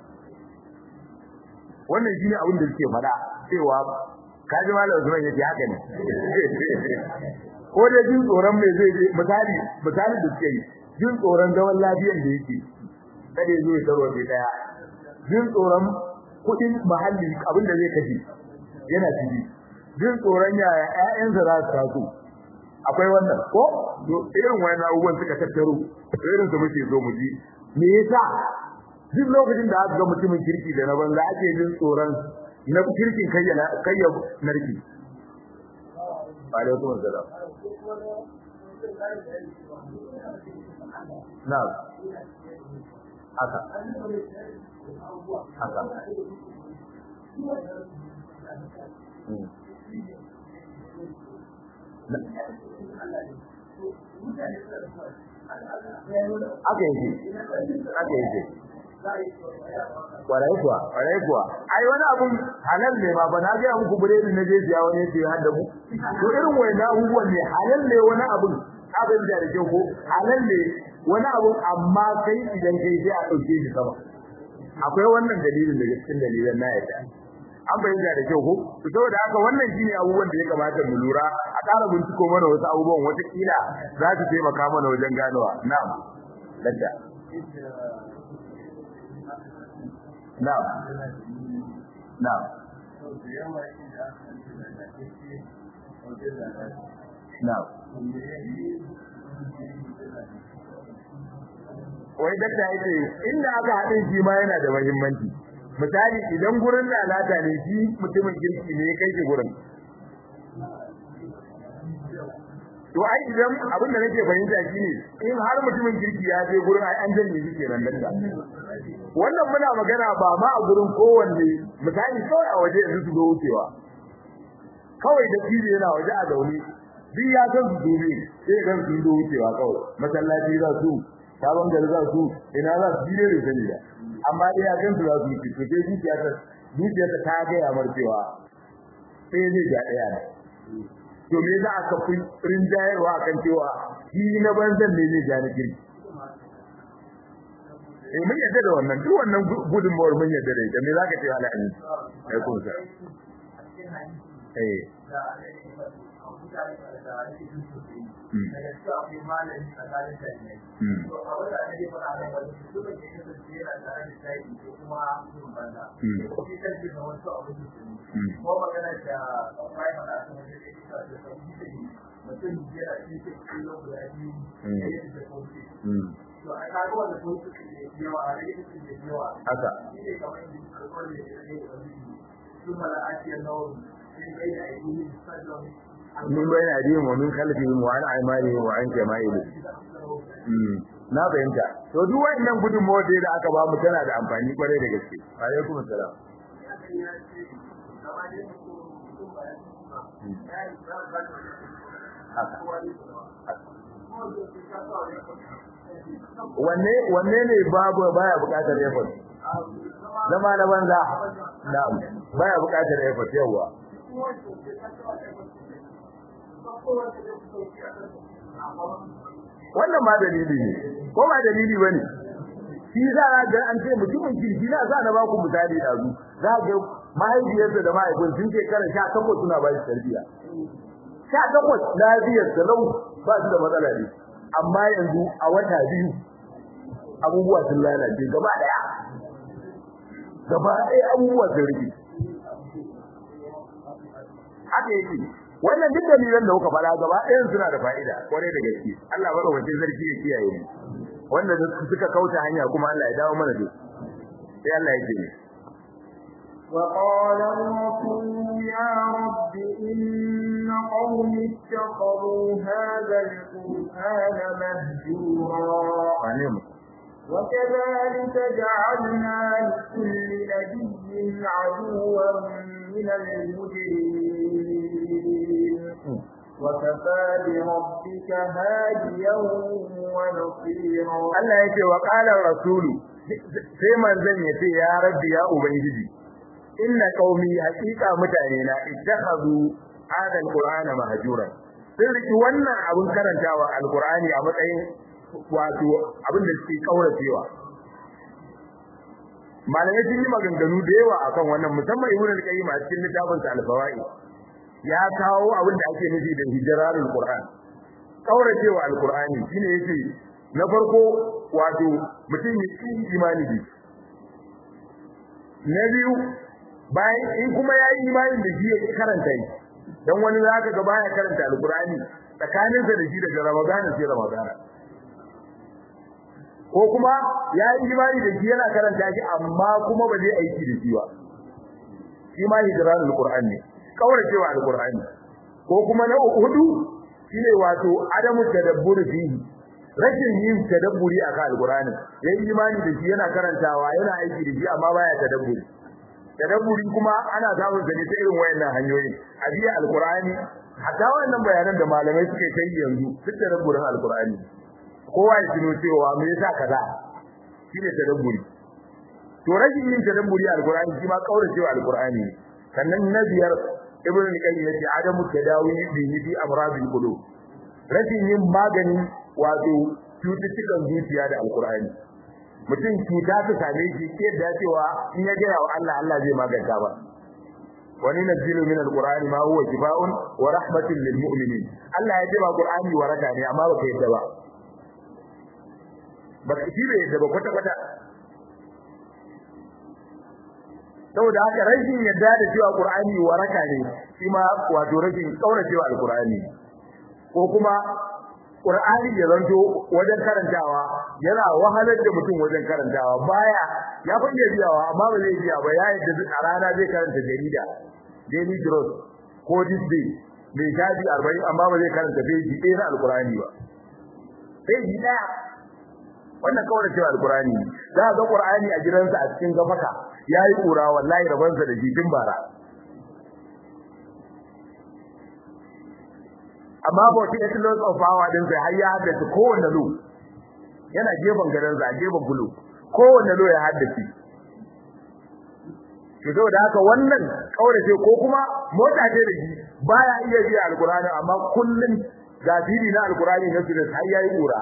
wannan shine abin da suke faɗa cewa kaji malam Usman yace haka ne ko da jin tsoron me zai je misali misali da suke yi jin tsoron zaman lafiyar da yake kada ya zo ya tarwa bai daya jin tsoron kudin mahalli abin da zai kashe yana ciki jin tsoron yaya ƴaƴansa za su taso akwai wannan ko irin wani abubuwan suka tattaro irin su muke zo mu ji me yasa duk lokacin da aka ga mutumin kirki da na banza ake jin tsoron na kirkin kayyana kayya narki alaikum assalam na'am haka haka aka yi aka yi kwarai kuwa kwarai kuwa ai wani abun halal ne ma ba na ga muku buredi na je siya wani yace har da mu to irin wani abubuwan ne halal ne wani abun abin da rike ko halal ne wani abun amma kai idan kai sai a dauke shi sama akwai wannan dalilin daga cikin dalilan na yadda an bayyana da kyau ko to saboda haka wannan shine abubuwan da ya kamata mu lura a ƙara binciko mana wasu abubuwan wata kila za su taimaka mana wajen ganowa na'am dadda na'am na'am na'am wai dakta yace inda aka haɗin shi ma yana da muhimmanci misali idan gurin lalata ne shi mutumin kirki ne kai shi gurin to ai idan abin da nake fahimta shine in har mutumin kirki ya je gurin ai an janye shi kenan dakta wannan muna magana ba ma a gurin kowanne misali kawai a waje yanzu su zo wucewa kawai da fili yana waje a zaune duk ya san su dole sai kan su zo wucewa kawai masallaci za su sabon gari za su ina za su jire da sani da amma dai ya kan su za su yi to sai zuciya ta zuciya ta ta ga ya marcewa sai ne ga daya ne to me za ka fi rinjayarwa kan cewa shi na banzan ne zai ja na kirki eh mun yadda da wannan duk wannan gudunmawar mun yadda da ita me za ka ce ala amin ai kun sa eh haka min bayan adihim wa min khalfihim wa an aymanihim wa an shama'ilihim na fahimta to duk wannan gudunmawar da aka ba mu tana da amfani kwarai da gaske alaikum assalam wanne wanne ne babu baya bukatar effort zama na banza na'am baya bukatar effort yawa wannan ma dalili ne ko ba dalili bane shi za a ga an ce mutumin kirki na za na ba ku misali da zu za ga mahaifiyarsa da mahaifin sun ce kana sha takwas suna ba shi tarbiyya sha takwas lafiyar da lau ba su da matsala ne amma yanzu a wata biyu abubuwa sun lalace gaba daya gaba daya abubuwa sun rike haka yake wannan duk dalilan da kuka fara gaba ɗayan suna da fa'ida kwarai da gaske Allah bada wace zarki ya kiyaye mu wanda suka kauta hanya kuma Allah ya dawo mana da sai Allah ya ce وقال الرسول يا رب إن قوم اتخذوا هذا القرآن مهجورا وكذلك جعلنا لكل نبي عدوا من المجرمين وكفى بربك هاديا ونصيرا Allah yake wa qala rasulu sai manzon yace ya rabbi ya ubangiji inna qaumi haqiqa mutane na ittakhadhu hadha alqur'ana mahjuran sun riki wannan abun karantawa alqur'ani a matsayin wato abin da suke kauracewa malamai sun yi maganganu da yawa akan wannan musamman ibnu al-qayyim a cikin littafin sa al-fawaid ya kawo abin da ake nufi da hijrarul qur'an kauracewa alqur'ani shine yake na farko wato mutum ya yi imani da na biyu bayan in kuma ya yi imani da shi ya karanta shi dan wani zaka ga baya karanta alqur'ani tsakaninsa da shi daga ramadana sai ramadana ko kuma ya yi imani da shi yana karanta shi amma kuma ba zai aiki da shi ba shi ma hijranul qur'an ne kauracewa alqur'ani ko kuma na hudu shine wato adamu tadabbur fihi rashin yin tadabburi akan alqur'ani yayin imani da shi yana karantawa yana aiki da shi amma baya tadabburi tadabburi kuma ana samun sa ne ta irin wayannan hanyoyin abiya alqur'ani hatta wannan bayanan da malamai suke kai yanzu duk tadabburin alqur'ani kowa ya tuno cewa me yasa kaza shine tadabburi to rashin yin tadabburi alqur'ani shi ma kauracewa alqur'ani sannan na biyar ibn al-qayyim yace adamu tadawi bihi fi amradil qulub rashin yin magani wato cututtukan zuciya da alqur'ani mutum cuta ta same shi ke da cewa in ya gaya wa Allah Allah zai maganta ba wani nazilu min alqur'ani ma huwa shifaa'un wa rahmatun lil mu'minin Allah ya ce ba qur'ani waraka ne amma baka yadda ba baka shi bai yadda ba kwata kwata saboda haka rashin yadda da cewa qur'ani waraka ne shi ma wato rashin kauracewa alqur'ani ko kuma qur'ani ya zanto wajen karantawa yana wahalar da mutum wajen karantawa baya ya fa iya biyawa amma ba zai biya ba ya yadda a rana zai karanta jarida daily trust ko this day mai shafi 40 amma ba zai karanta peji ɗaya na alqur'ani ba peji ɗaya wannan kawai cewa alqur'ani za ga qur'ani a gidansa a cikin gafaka yayi kura wallahi rabansa da jifin bara amma ba wata yake lots of power din sai har ya haddace kowanne lo yana gefen gadan sa gefen bulu kowanne lo ya haddace to saboda haka wannan kaurace ko kuma mota ce da shi baya iya biya alqur'ani amma kullun gafiri na alqur'ani na sunan har yayi kura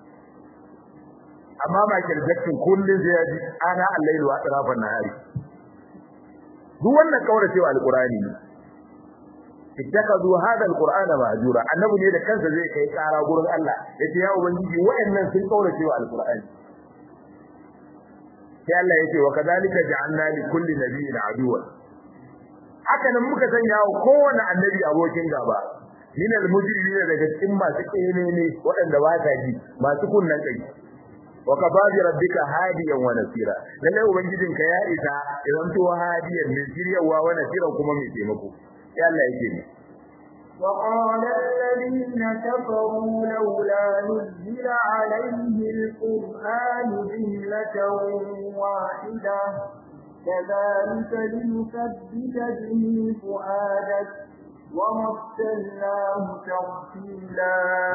amma Michael Jackson kullun sai ya ji ana al-lailu wa atrafan nahari duk wannan kauracewa alqur'ani ne ittakazu hada alqur'ana mahjura annabi ne da kansa zai kai kara gurin Allah yace ya ubangiji wayannan sun kauracewa alqur'ani sai Allah yace wa kadhalika ja'alna li kulli nabiyyin aduwa haka nan muka sanya wa kowanne annabi abokin gaba min almujrimin daga cikin masu kene ne waɗanda ba ta ji masu kunnan kai wa kafa bi rabbika hadiyan wa nasira lalle ubangijinka ya isa idan to hadiyan mai shiryawa wa nasira kuma mai taimako sai Allah yake ne وقال الذين كفروا لولا نزل عليه القرآن جملة واحدة كذلك لنثبت به فؤادك ومثلناه تفصيلا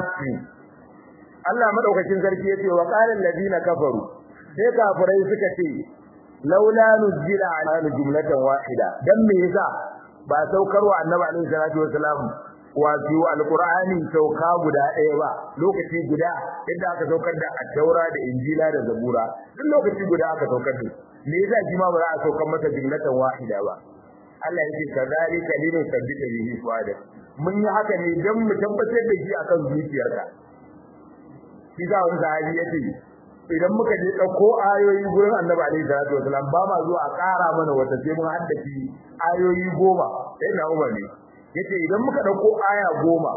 Allah madaukakin sarki yace wa qala alladhina kafaru sai kafirai suka ce laula nuzila ala jumlatan wahida dan me yasa ba saukarwa annabi alaihi salatu wasalam wato alqur'ani sauka guda ɗaya ba lokaci guda inda aka saukar da at-taura da injila da zabura duk lokaci guda aka saukar da me yasa shi ma ba za a saukar masa jumlatan wahida ba Allah yake kazalika linu sabbita bihi fuada mun yi haka ne dan mu tabbatar da shi akan zuciyarka shi za wani sahabi yace idan muka je dauko ayoyi gurin Annabi alaihi salatu wasallam ba ma zuwa a ƙara mana wata sai mun haddace ayoyi goma sai na Umar ne yace idan muka dauko aya goma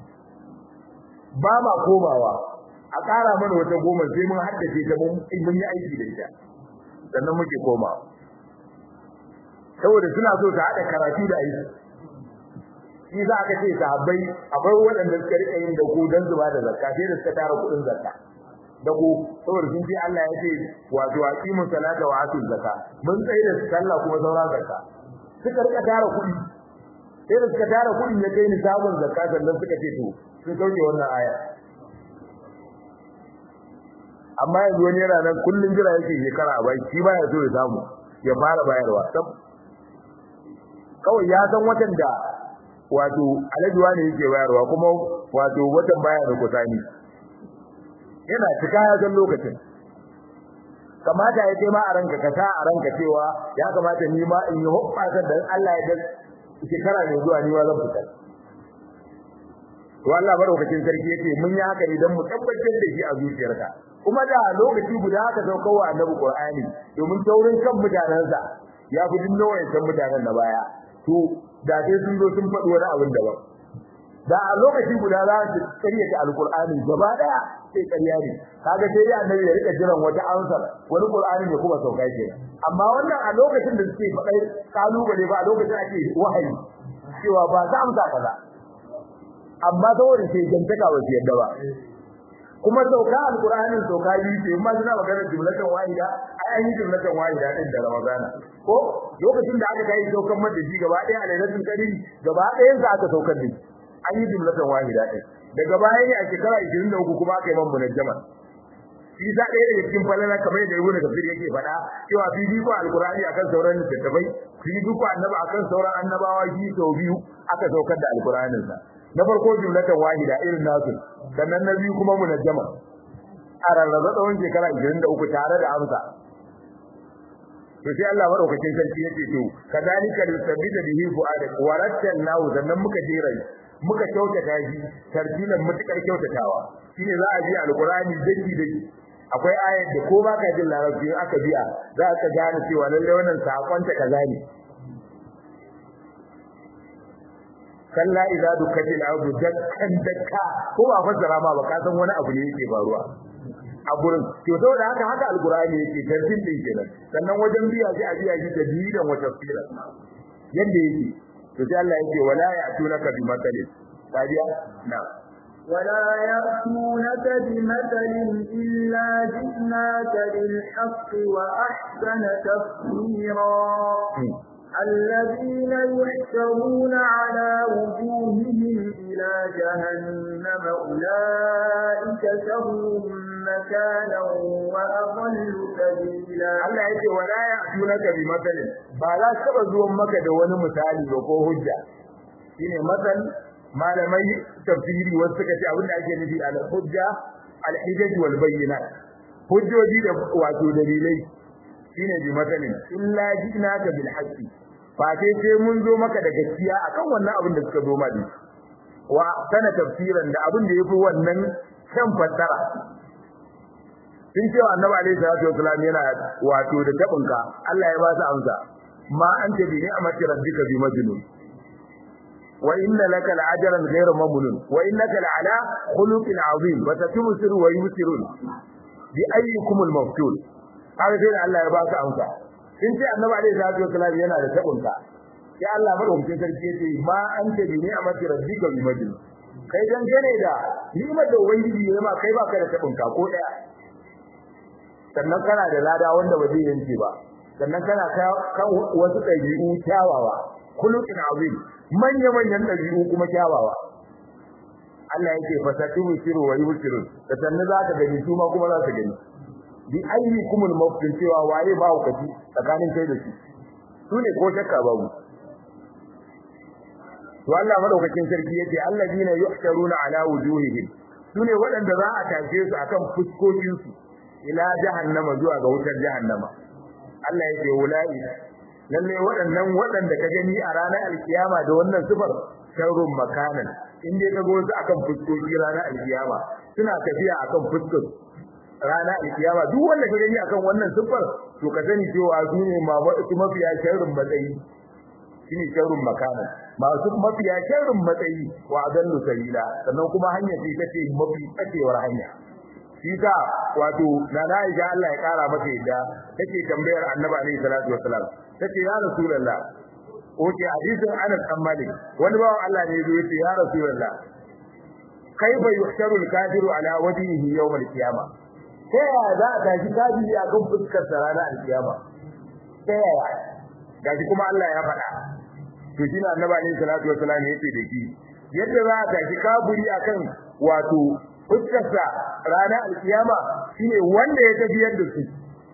ba ma komawa a ƙara mana wata goma sai mun haddace ta mun yi aiki da ita sannan muke komawa saboda suna so ta hada karatu da aiki shi za ka ce sahabbai akwai waɗanda suka rika yin dako dan zuba da zakka sai da suka tara kuɗin zakka dako saboda sun ce Allah ya ce wato aqimu salata wa atu zakka mun tsaye da sallah kuma saura zakka suka rika tara kuɗi sai da suka tara kuɗin ya kai ni sabon zakka sannan suka ce to sun sauke wannan aya amma yanzu wani yana nan kullum jira yake shekara a bai shi baya so ya samu ya fara bayarwa sab kawai ya san watan da wato alajuwa ne yake bayarwa kuma wato watan baya da kusani yana cika ya san lokacin kamata ya ce ma a ranka ka sa a ranka cewa ya kamata ni ma in yi hoɓɓasa da Allah ya da shekara mai zuwa ni ma zan fitar to Allah madaukakin sarki yake mun yi haka ne don mu tabbatar da shi a zuciyarka kuma da lokaci guda aka saukar wa annabi Qur'ani domin taurin kan mutanensa ya fi dinno wayancan mutanen na baya to da sai sun zo sun faɗi wani abin daban da a lokaci guda za su karyata alqur'ani gaba daya sai karya ne kaga sai ya annabi ya rika jiran wata ansar wani qur'ani ne kuma sauka ke amma wannan a lokacin da suke faɗai kalubale ba a lokacin ake wahayi cewa ba za amsa kaza amma saboda sai jantaka ba su yadda ba kuma sauka alqur'anin sauka biyu ce amma suna magana jumlatan wahida ai an yi jumlatan wahida din da ramadana ko lokacin da aka kai saukan mata shi gaba ɗaya a lailatul qadr gaba ɗayan sa aka saukar da an yi jumlatan wahida din daga baya ne a shekara 23 kuma aka yi man munajjama shi za ɗaya daga cikin falala kamar yadda ibnu kafir yake faɗa cewa bibiko alqur'ani akan sauran littattafai bibiko annabi akan sauran annabawa shi sau biyu aka saukar da alqur'anin sa na farko jumlatan wahida irin nasu sannan na biyu kuma munajjama a rarraba tsawon shekara 23 tare da amsa to sai Allah madaukakin sarki yace to kadalika lisabbita bihi fu'adak warattalnahu sannan muka jera muka kyautata shi tartilan mutukar kyautatawa shine za a ji alqur'ani daki daki akwai ayat da ko baka jin larabci aka biya za ka gane cewa lalle wannan sakon ta kaza ne kalla idza dukatil ardu dakkan dakka ko ba fassara ma ba ka san wani abu ne yake faruwa a gurin to saboda haka haka alqur'ani yake tartin din kenan sannan wajen biya shi a biya shi da didan wata tafsira yanda yake to sai Allah yake wala ya'tunaka bi matalin tabiya na ولا يأتونك بمثل إلا جئناك بالحق وأحسن تفسيرا الذين يحشرون على وجوههم إلى جهنم أولئك شر مكانا وأضل سبيلا Allah yake wala ya'tunaka bi matalin ba za su taba zuwan maka da wani misali ba ko hujja shine masal malamai tafsiri wasu suka ce abinda ake nufi al hujja al hijaj wal bayyinat hujjoji da wato dalilai shine bi matalin illa jinaka bil haqqi fa sai sai mun zo maka da gaskiya akan wannan abin da suka zo ma da wa sana tafsiran da abin da yafi wannan kan fassara sun cewa annabi alaihi salatu wasallam yana wato da tabinka Allah ya ba su amsa ma anta bi ni'mati rabbika bi majnun wa inna laka la'ajran ghayra mamnun wa innaka la'ala khuluqin azim wa tatumsiru wa yusirun bi ayyukum al-maftul kaga sai Allah ya ba su amsa sun ce annabi alaihi salatu wasallam yana da tabinka sai Allah madaukakin sarki yace ma anta bi ni'mati rabbika bi majnun kai dan gane da ni'mar da ubangiji ya ma kai baka da tabinka ko daya sannan kana da lada wanda ba zai yanke ba sannan kana kan wasu ɗabi'u kyawawa khuluqin azim manya manyan ɗabi'u kuma kyawawa Allah yake fasatu siru wa yusiru da sannan za ka gani su ma kuma za su gani bi ayyukumul maftin cewa waye ba ku kaci tsakanin kai da shi su ne ko shakka babu to Allah madaukakin sarki yace alladina yuhsharuna ala wujuhihim sune waɗanda za a tashe su akan fuskokin su ila jahannama zuwa ga wutar jahannama Allah yake ulai lalle waɗannan waɗanda ka gani a ranar alkiyama da wannan sifar sharrun makanan in dai ka go su akan fuskoki ranar alkiyama suna tafiya akan fuskar ranar alkiyama duk wanda ka gani akan wannan sifar to ka sani cewa su ne ma wasu mafiya sharrun matsayi shine sharrun makanan masu mafiya sharrun matsayi wa adallu sabila sannan kuma hanya ce take mafi tsakewar hanya shi ta wato na Aisha Allah ya kara mata yadda take tambayar Annabi alaihi salatu wassalam tace ya rasulullah oke hadisin Anas bin Malik wani bawan Allah ne yazo yace ya rasulullah kaifa yuhsharu al-kafiru ala wajhihi yawm al-qiyama ta yaya za a tashi kafiri a kan fuskar sa ranar al-qiyama ta yaya gashi kuma Allah ya faɗa to shine annabi alaihi salatu wasallam yace da shi yadda za a tashi kaburi akan wato fuskarsa ranar alkiyama shine wanda ya tafiyar da su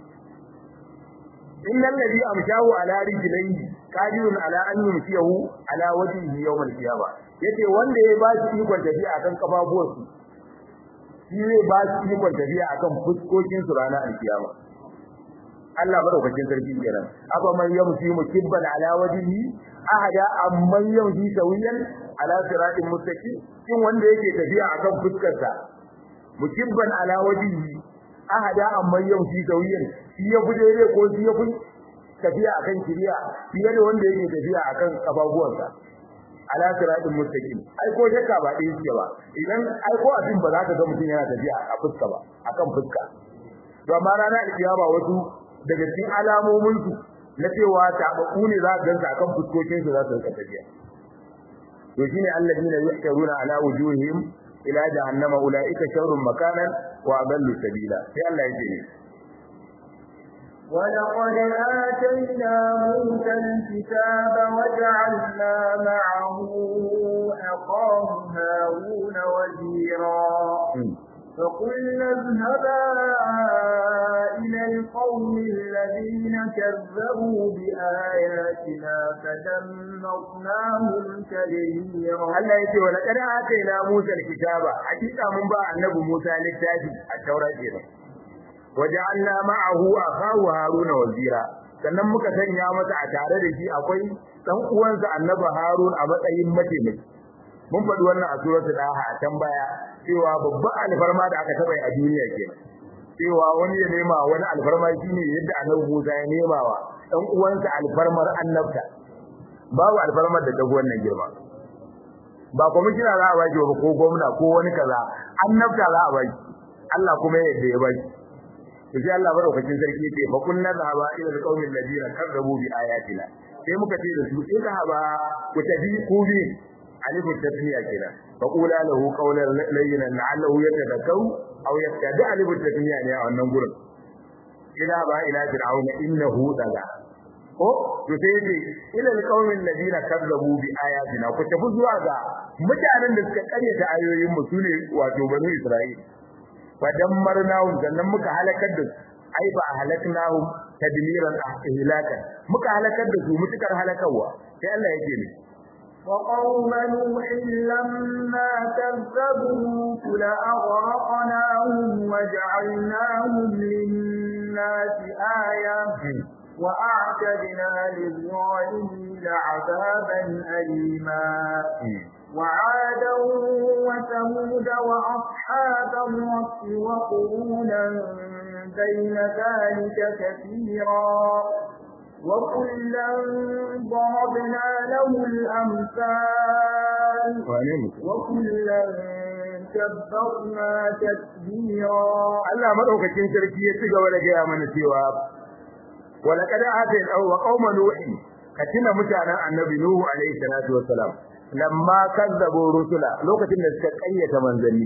innal ladhi amshahu ala rijlihi qadirun ala an yumsiyahu ala wajhihi yawm al-qiyama yace wanda ya ba shi ikon tafiya akan kafafuwarsu shi zai ba shi ikon tafiya akan fuskokin su ranar alkiyama Allah madaukakin sarki kenan aba man yamshi mukibban ala wajhihi ahada amman yamshi sawiyan ala siratin mustaqim kin wanda yake tafiya akan fuskarsa mukibban ala wajhihi ahada amman yamshi sawiyan shi ya fi daidai ko shi ya fi tafiya akan kiriya fiye da wanda yake tafiya akan kafafuwansa ala siratin mustaqim ai ko shakka ba dai yake ba idan ai ko abin ba za ka ga mutum yana tafiya a fuska ba akan fuska to amma rana alkiyama wasu daga cikin alamomin su na cewa tabaku ne za ka gansa akan fuskokin su za su rika tafiya to shine alladina yuhtaruna ala wujuhihim ila jahannama ulaika sharrun makanan wa adallu sabila sai Allah ya ce ولقد آتينا موسى الكتاب وجعلنا معه أخاه هارون وزيرا فقلنا اذهبا إلى القوم الذين كذبوا بآياتنا فدمرناهم تدميرا Allah ya ce wa laqad atayna Musa al-kitaba hakika mun ba annabi Musa littafi a Taurat kenan waja'alna ma'ahu akahu Haruna wazira sannan muka sanya masa a tare da shi akwai dan uwansa annabi Harun a matsayin mataimaki mun faɗi wannan a suratul Daha a can baya cewa babban alfarma da aka taba a duniya kenan cewa wani ya nema wani alfarma shine yadda annabi Musa ya nema wa dan uwansa alfarmar annabta babu alfarmar da ta wannan girma ba kwamishina za a baki ba ko gwamna ko wani kaza annabta za a baki Allah kuma ya yadda ya baki to sai Allah madaukakin sarki yace fa kunna zahaba ila alqawmi alladhina kazzabu bi ayatina sai muka ce da su in zahaba ku tafi ku bi alifu tasmiya kenan fa qula lahu qawlan layyinan la'allahu yatadakkaru aw yattadi alifu tasmiya ne a wannan gurin ila ba ila fir'auna innahu daga ko to sai yace ila alqawmi alladhina kazzabu bi ayatina ku tafi zuwa ga mutanen da suka karyata ayoyin mu sune wato banu isra'ila fadammarnahum sannan muka halakar da su ai ba halaknahum tadmiran ihlaka muka halakar da su mutukar halakarwa sai Allah yake ne وقوم نوح لما كذبوا فلأغرقناهم وجعلناهم للناس آية وأعتدنا للظالمين عذابا أليما وعادا وثمود وأصحاب الرس وقرونا بين ذلك كثيرا وكلا ضربنا له الأمثال وكلا كبرنا تكبيرا Allah madaukakin sarki ya ci gaba da gaya mana cewa walaqad atayna wa qauma nuhi katina mutanen annabi nuhu alaihi salatu wassalam lamma kazzabu rusula lokacin da suka kayyata manzanni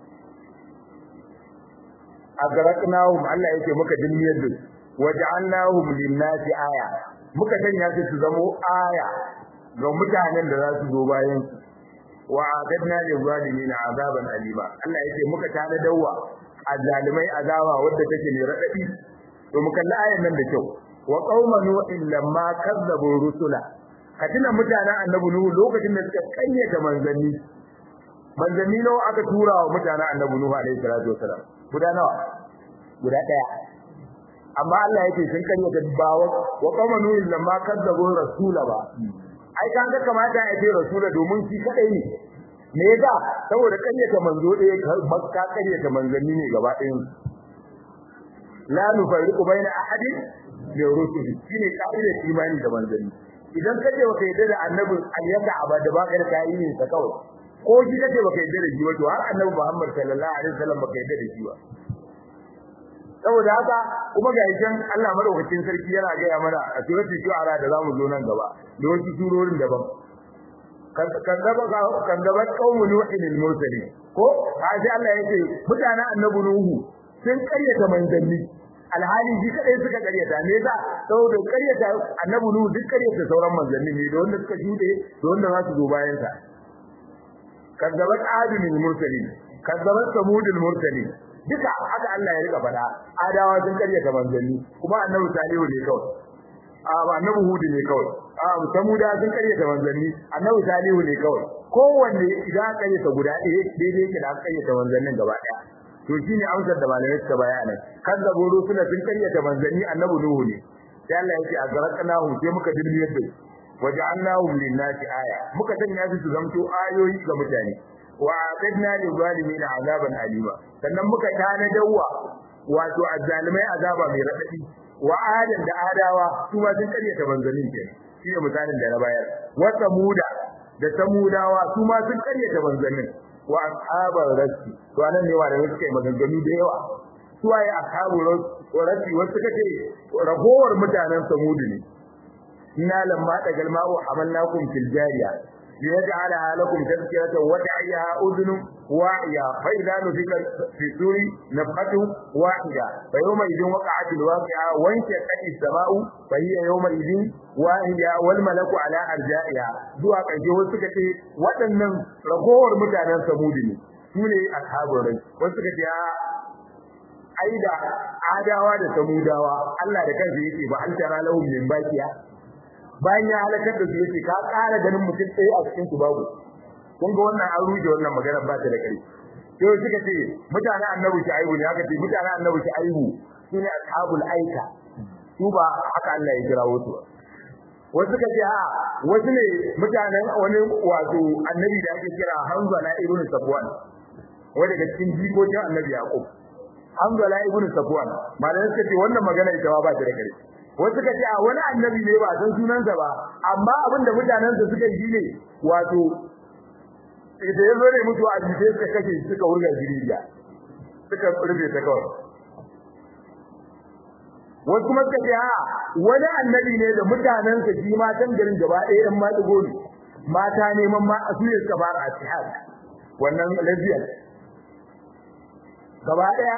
agraknahum Allah yake muka dimmiyar da su waja'alnahum lin-nasi aya muka sanya su su zamo aya ga mutanen da za su zo bayan su wa adadna lil-zalimin azaban alima Allah yake muka tana dawwa azalimai azaba wadda take ne radadi to mu kalli ayan nan da kyau wa qauma nu'in lamma kazzabu rusula katina mutanen annabi nuhu lokacin da suka kayyata manzanni manzanni nawa aka tura wa mutanen annabi nuhu alaihi salatu wasalam guda nawa guda daya amma Allah yake sun karyata bawa wa qawma nuhin lamma kadzabu rasula ba ai kan ga kamata ya ce rasula domin shi kadai ne me yasa saboda karyata manzo ɗaya ka karyata manzanni ne gaba ɗayan la nufariqu baina ahadin min rusuli shine kaidar imani da manzanni idan kace baka yadda da annabi aliyaka abada ba ka da yin sa kawai ko shi kace baka yadda da shi ba to har annabi Muhammad sallallahu alaihi wasallam baka yadda da shi ba saboda haka kuma ga yakin Allah madaukakin sarki yana ga mana a suratul shu'ara da zamu zo nan gaba da wasu surorin daban kan gaba kan gaba qaumu nuhin al-mursalin ko sai Allah yake mutanen annabi nuhu sun karyata manzanni alhali shi kadai suka karyata me yasa saboda karyata annabi nuhu duk karyata sauran manzanni ne da wanda suka shuɗe da wanda za su zo bayan sa kazzabat adun mursalin kazzabat samudul mursalin duka haka Allah ya rika faɗa adawa sun karyata manzanni kuma annabi salihu ne kawai a annabi hudu ne kawai a samuda sun karyata manzanni annabi salihu ne kawai kowanne idan aka karyata guda ɗaya daidai yake da aka karyata manzannin gaba ɗaya to shine amsar da malamai suka bayana kan da goro suna sun karyata manzanni annabi nuhu ne sai Allah yake a garakanahu sai muka dilmiyar da waja'alnahum lin-nasi aya muka sanya su su zamto ayoyi ga mutane wa a'tadna lil-zalimin azaban alima sannan muka tana dawwa wato azzalimai azaba mai radadi wa adan da adawa su ma sun karyata manzannin ke shine misalin da na bayar wa samuda da samudawa su ma sun karyata manzannin wa ashabar rasi to anan ne wanda suke maganganu da yawa su waye ashabu rasi wasu kace ragowar mutanen samudu ne inna lamma tagal ma'u hamalnakum fil jariya liyaj'alaha lakum tadhkiratan wa ta'iyaha udhun wa'iya fa idza nufika fi suri nafqatu wahida fa yawma idhin waqa'at al waqi'a wa inshaqat as-sama'u fa hiya yawma idhin wahida wal malaku ala arja'iha zuwa kaje wasu suka ce waɗannan ragowar mutanen samudi ne su ne ashabul rai wasu suka ce ai da adawa da samudawa Allah da kansa yake ba an tara lahum min baqiya bayan ya halakar da su yace ka ƙara ganin mutum ɗaya a cikin su babu kun ga wannan an ruje wannan magana ba ta da ƙarfi sai suka ce mutane annabi shi aibu ne haka ce mutane annabi shi aibu sune ashabul aika su ba haka Allah ya kira wasu wasu suka ce a wasu ne mutanen wani wato annabi da ake kira Hanzala ibn Safwan wanda daga cikin jikokin annabi Yaqub Hanzala ibn Safwan malamin suka ce wannan magana ita ba ta da ƙarfi wasu suka ce a wani annabi ne ba san sunansa ba amma abin da mutanensa suka yi ne wato da ya zo ne mutu a jike suka kashe suka wurga jiriya suka rufe ta kawai wasu kuma suka ce a wani annabi ne da mutanensa shi matan garin gaba ɗaya ɗan maɗigo ne mata neman ma a suya suka fara a tihar wannan lesbian gaba ɗaya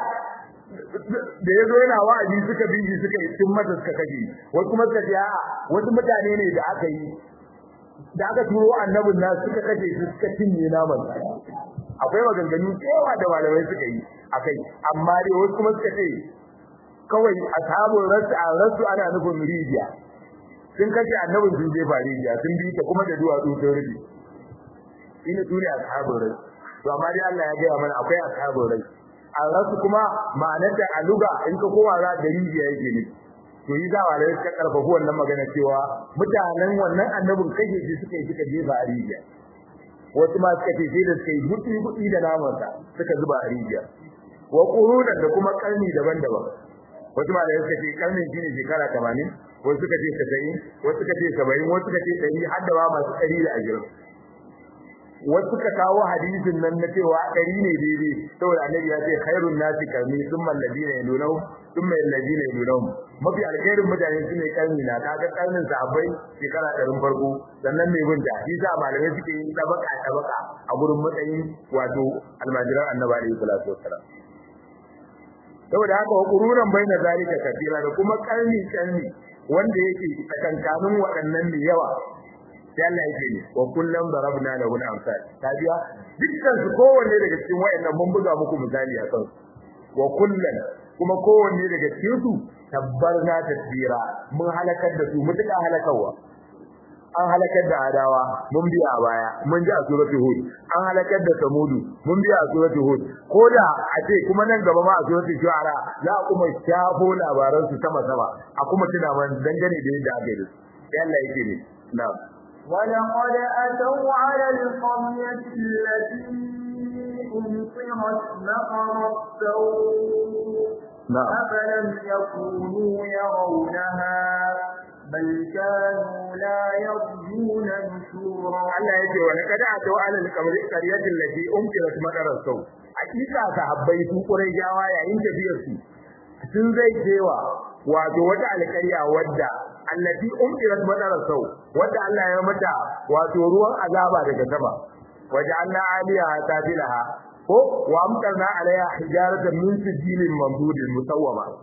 da ya zo yana wa'azi suka binji suka yi tun mata suka kashe wasu kuma suka ce a'a wasu mutane ne da aka yi da aka turo annabin na suka kashe su suka cinye naman akwai maganganu cewa da malamai suka yi akai amma dai wasu kuma suka ce kawai ashabul rasu a rasu ana nufin rijiya sun kashe annabin sun jefa rijiya sun bi ta kuma da duwatsu sun rufe ina su ne ashabul rasu to amma dai Allah ya gaya mana akwai ashabul rasu a rasu kuma ma'anar da aluga in ka kowa za da rijiya yake ne to yi za walai suka karfafa wannan magana cewa mutanen wannan annabin kashe shi suka yi suka jefa a rijiya wasu ma suka ce sai da suka yi buɗi buɗi da namansa suka zuba a rijiya wa qurunan da kuma karni daban-daban wasu ma da suka ce karnin shine shekara 80 wasu suka ce 90 wasu suka ce 70 wasu suka ce 100 har da ba masu 120 wasu ka kawo hadisin nan na cewa ɗari ne daidai saboda annabi ya ce khairun nasi karni thumma alladina yalunhum thumma alladina yalunhum mafi alkhairin mutane shine karni na kaga karnin sahabbai shekara ɗarin farko sannan mai bin da shi sa malamai suke yin tabaka tabaka a gurin matsayin wato almajiran annabi alaihi salatu wassalam saboda haka wa qururan baina zalika kafira da kuma karni karni wanda yake tsakankanin waɗannan ne yawa sai Allah yake ne wa kullum darabna lahu al-amsal tabiya dukkan su kowanne daga cikin wayannan mun buga muku misali a kan wa kullun kuma kowanne daga cikin su tabbarna tadbira mun halakar da su mutuka halakawa an halakar da adawa mun biya a baya mun ji a suratul hud an halakar da samudu mun biya a suratul hud koda a ce kuma nan gaba ma a suratul shu'ara za a kuma shafo labaran su sama sama a kuma tuna man dangane da yadda aka yi sai Allah yake ne na'am ولقد أتوا على القرية التي أمطرت مطر السوء نعم أفلم يكونوا يرونها بل كانوا لا يرجون نشورا Allah ya ce wani kada a tawo alal kamari qaryatin lati umtirat madarar sau hakika sahabbai su qurayshawa yayin tafiyar su sun zai cewa wato wata alƙarya wadda allati umtirat madarar sau wadda Allah ya mata wato ruwan azaba daga sama waja'alna 'aliyaha safilaha ko wa amtarna 'alayha hijaratan min sijilin mamdudin musawwama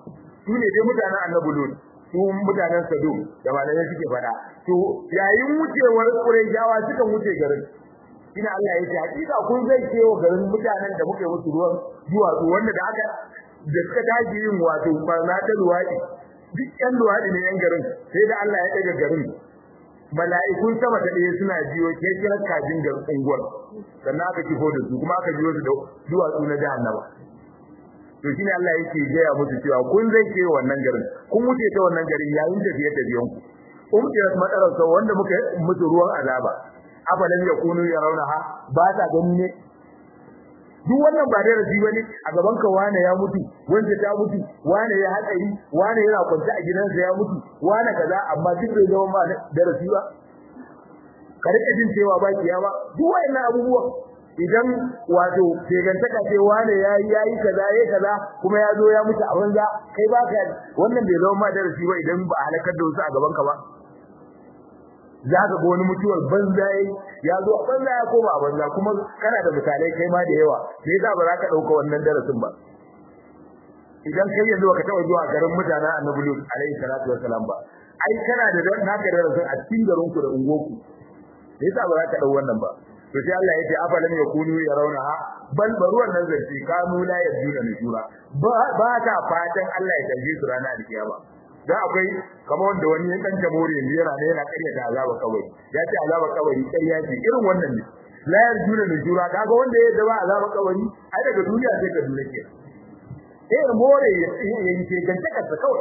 su ne dai mutanen annabi lut su mutanen sadum da malamai suke faɗa to yayin wucewar qurayshawa suka wuce garin ina Allah ya ce hakika kun zai kewa garin mutanen da muke musu ruwan duwatsu wanda da aka da suka tashi yin wato barna ta luwaɗi duk ƴan luwaɗi ne ƴan garin sai da Allah ya ɗaga garin mala'ikun sama ta ɗaya suna jiyo ke kiran kajin garin unguwar sannan aka kifo da su kuma aka jiyo su da duwatsu na jahannama to shine Allah yake gaya musu cewa kun zai ke wannan garin kun wuce ta wannan garin yayin tafiye tafiyen ku umtirat madarar sau wanda muka musu ruwan azaba afalan yakunu yarawnaha ba ta gani ne duk wannan ba darasi bane a gaban ka wane ya mutu wanda ta mutu wane ya hatsari wane yana kwance a gidansa ya mutu wane kaza amma duk bai zama ma darasi ba ka rike jin cewa ba kiyama duk wayannan abubuwan idan wato shegantaka ce wane yayi yayi kaza yayi kaza kuma ya zo ya mutu a banza kai ba ka wannan bai zama ma darasi ba idan ba halakar da wasu a gaban ka ba za ka ga wani mutuwar banza yayi ya zo a banza ya koma a banza kuma kana da misalai kai ma da yawa me yasa ba za ka dauka wannan darasin ba idan kai yanzu ka taba zuwa garin mutanen Annabi Lut alaihi salatu wassalam ba ai kana da naka darasin a cikin garin ku da ungoku me yasa ba za ka dau wannan ba to sai Allah ya ce afalam yakunu yarawna bal baruwan nan zai kanu la yajuna nujura ba ta fatan Allah ya tafi su rana da kiyama da akwai kamar wanda wani ya kanta more ne yana ne yana ƙarya da azaba kawai ya ce azaba kawai ƙarya ce irin wannan ne la yarjuna nujura kaga wanda ya daba azaba kawai ai daga duniya sai ka duniya ke eh more ya yi ce ganta kansa kawai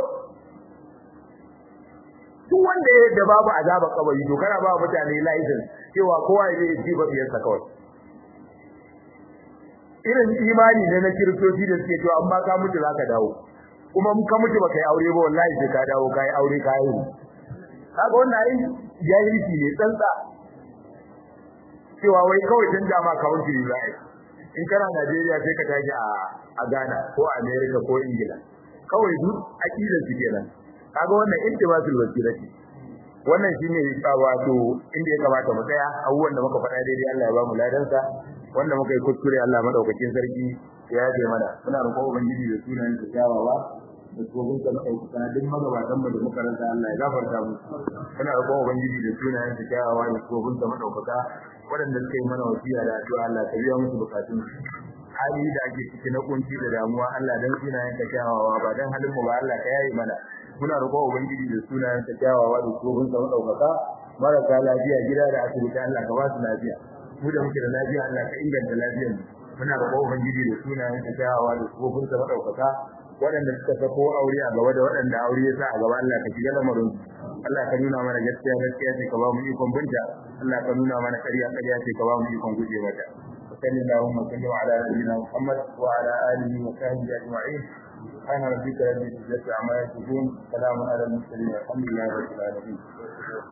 duk wanda ya da babu azaba kawai to kana ba mutane license cewa kowa ya yi jiba biyarsa kawai irin imani ne na kiristoci da suke cewa amma ka mutu zaka dawo kuma mun ka mutu baka yi aure ba wallahi sai ka dawo kai aure kai yi kaga wannan ai jahilci ne tsantsa cewa wai kawai canja ma kawun ki zai in kana Najeriya sai ka tashi a a Ghana ko America ko Ingila kawai duk akidar su kenan kaga wannan intibasul wasirati wannan shine wato inda ya kamata mu tsaya abubuwan da muka faɗa daidai Allah ya ba mu ladansa wanda muka yi kuskure Allah madaukakin sarki ya yaje mana muna roƙon ubangiji da sunan sa kyawawa da tsohon da ɗaukaka duk magabatan mu da muka rasa Allah ya gafarta mu muna roƙon ubangiji da sunan sa kyawawa da tsohon da madaukaka waɗanda suka yi mana wasiya da addu'a Allah ka biya musu bukatun hali da ake ciki na kunci da damuwa Allah dan sunayen ka kyawawa ba dan halin mu ba Allah ka yayi mana muna roƙon ubangiji da sunayen sa kyawawa da tsohon da madaukaka marasa lafiya gida da asibiti Allah ka ba su lafiya mu da muke da lafiya Allah ka inganta lafiyar mu muna roƙon ubangiji da sunayen sa kyawawa da tsohon da madaukaka waɗanda suka sako aure a gaba da waɗanda aure ya sa a gaba Allah ka shiga lamarin Allah ka nuna mana gaskiya gaskiya ce ka ba mu ikon binta Allah ka nuna mana ƙarya ƙarya ce ka ba mu ikon guje mata صلى اللهم وسلم على نبينا محمد وعلى اله وصحبه اجمعين سبحان ربك رب العزه عما يصفون سلام على المرسلين والحمد لله رب العالمين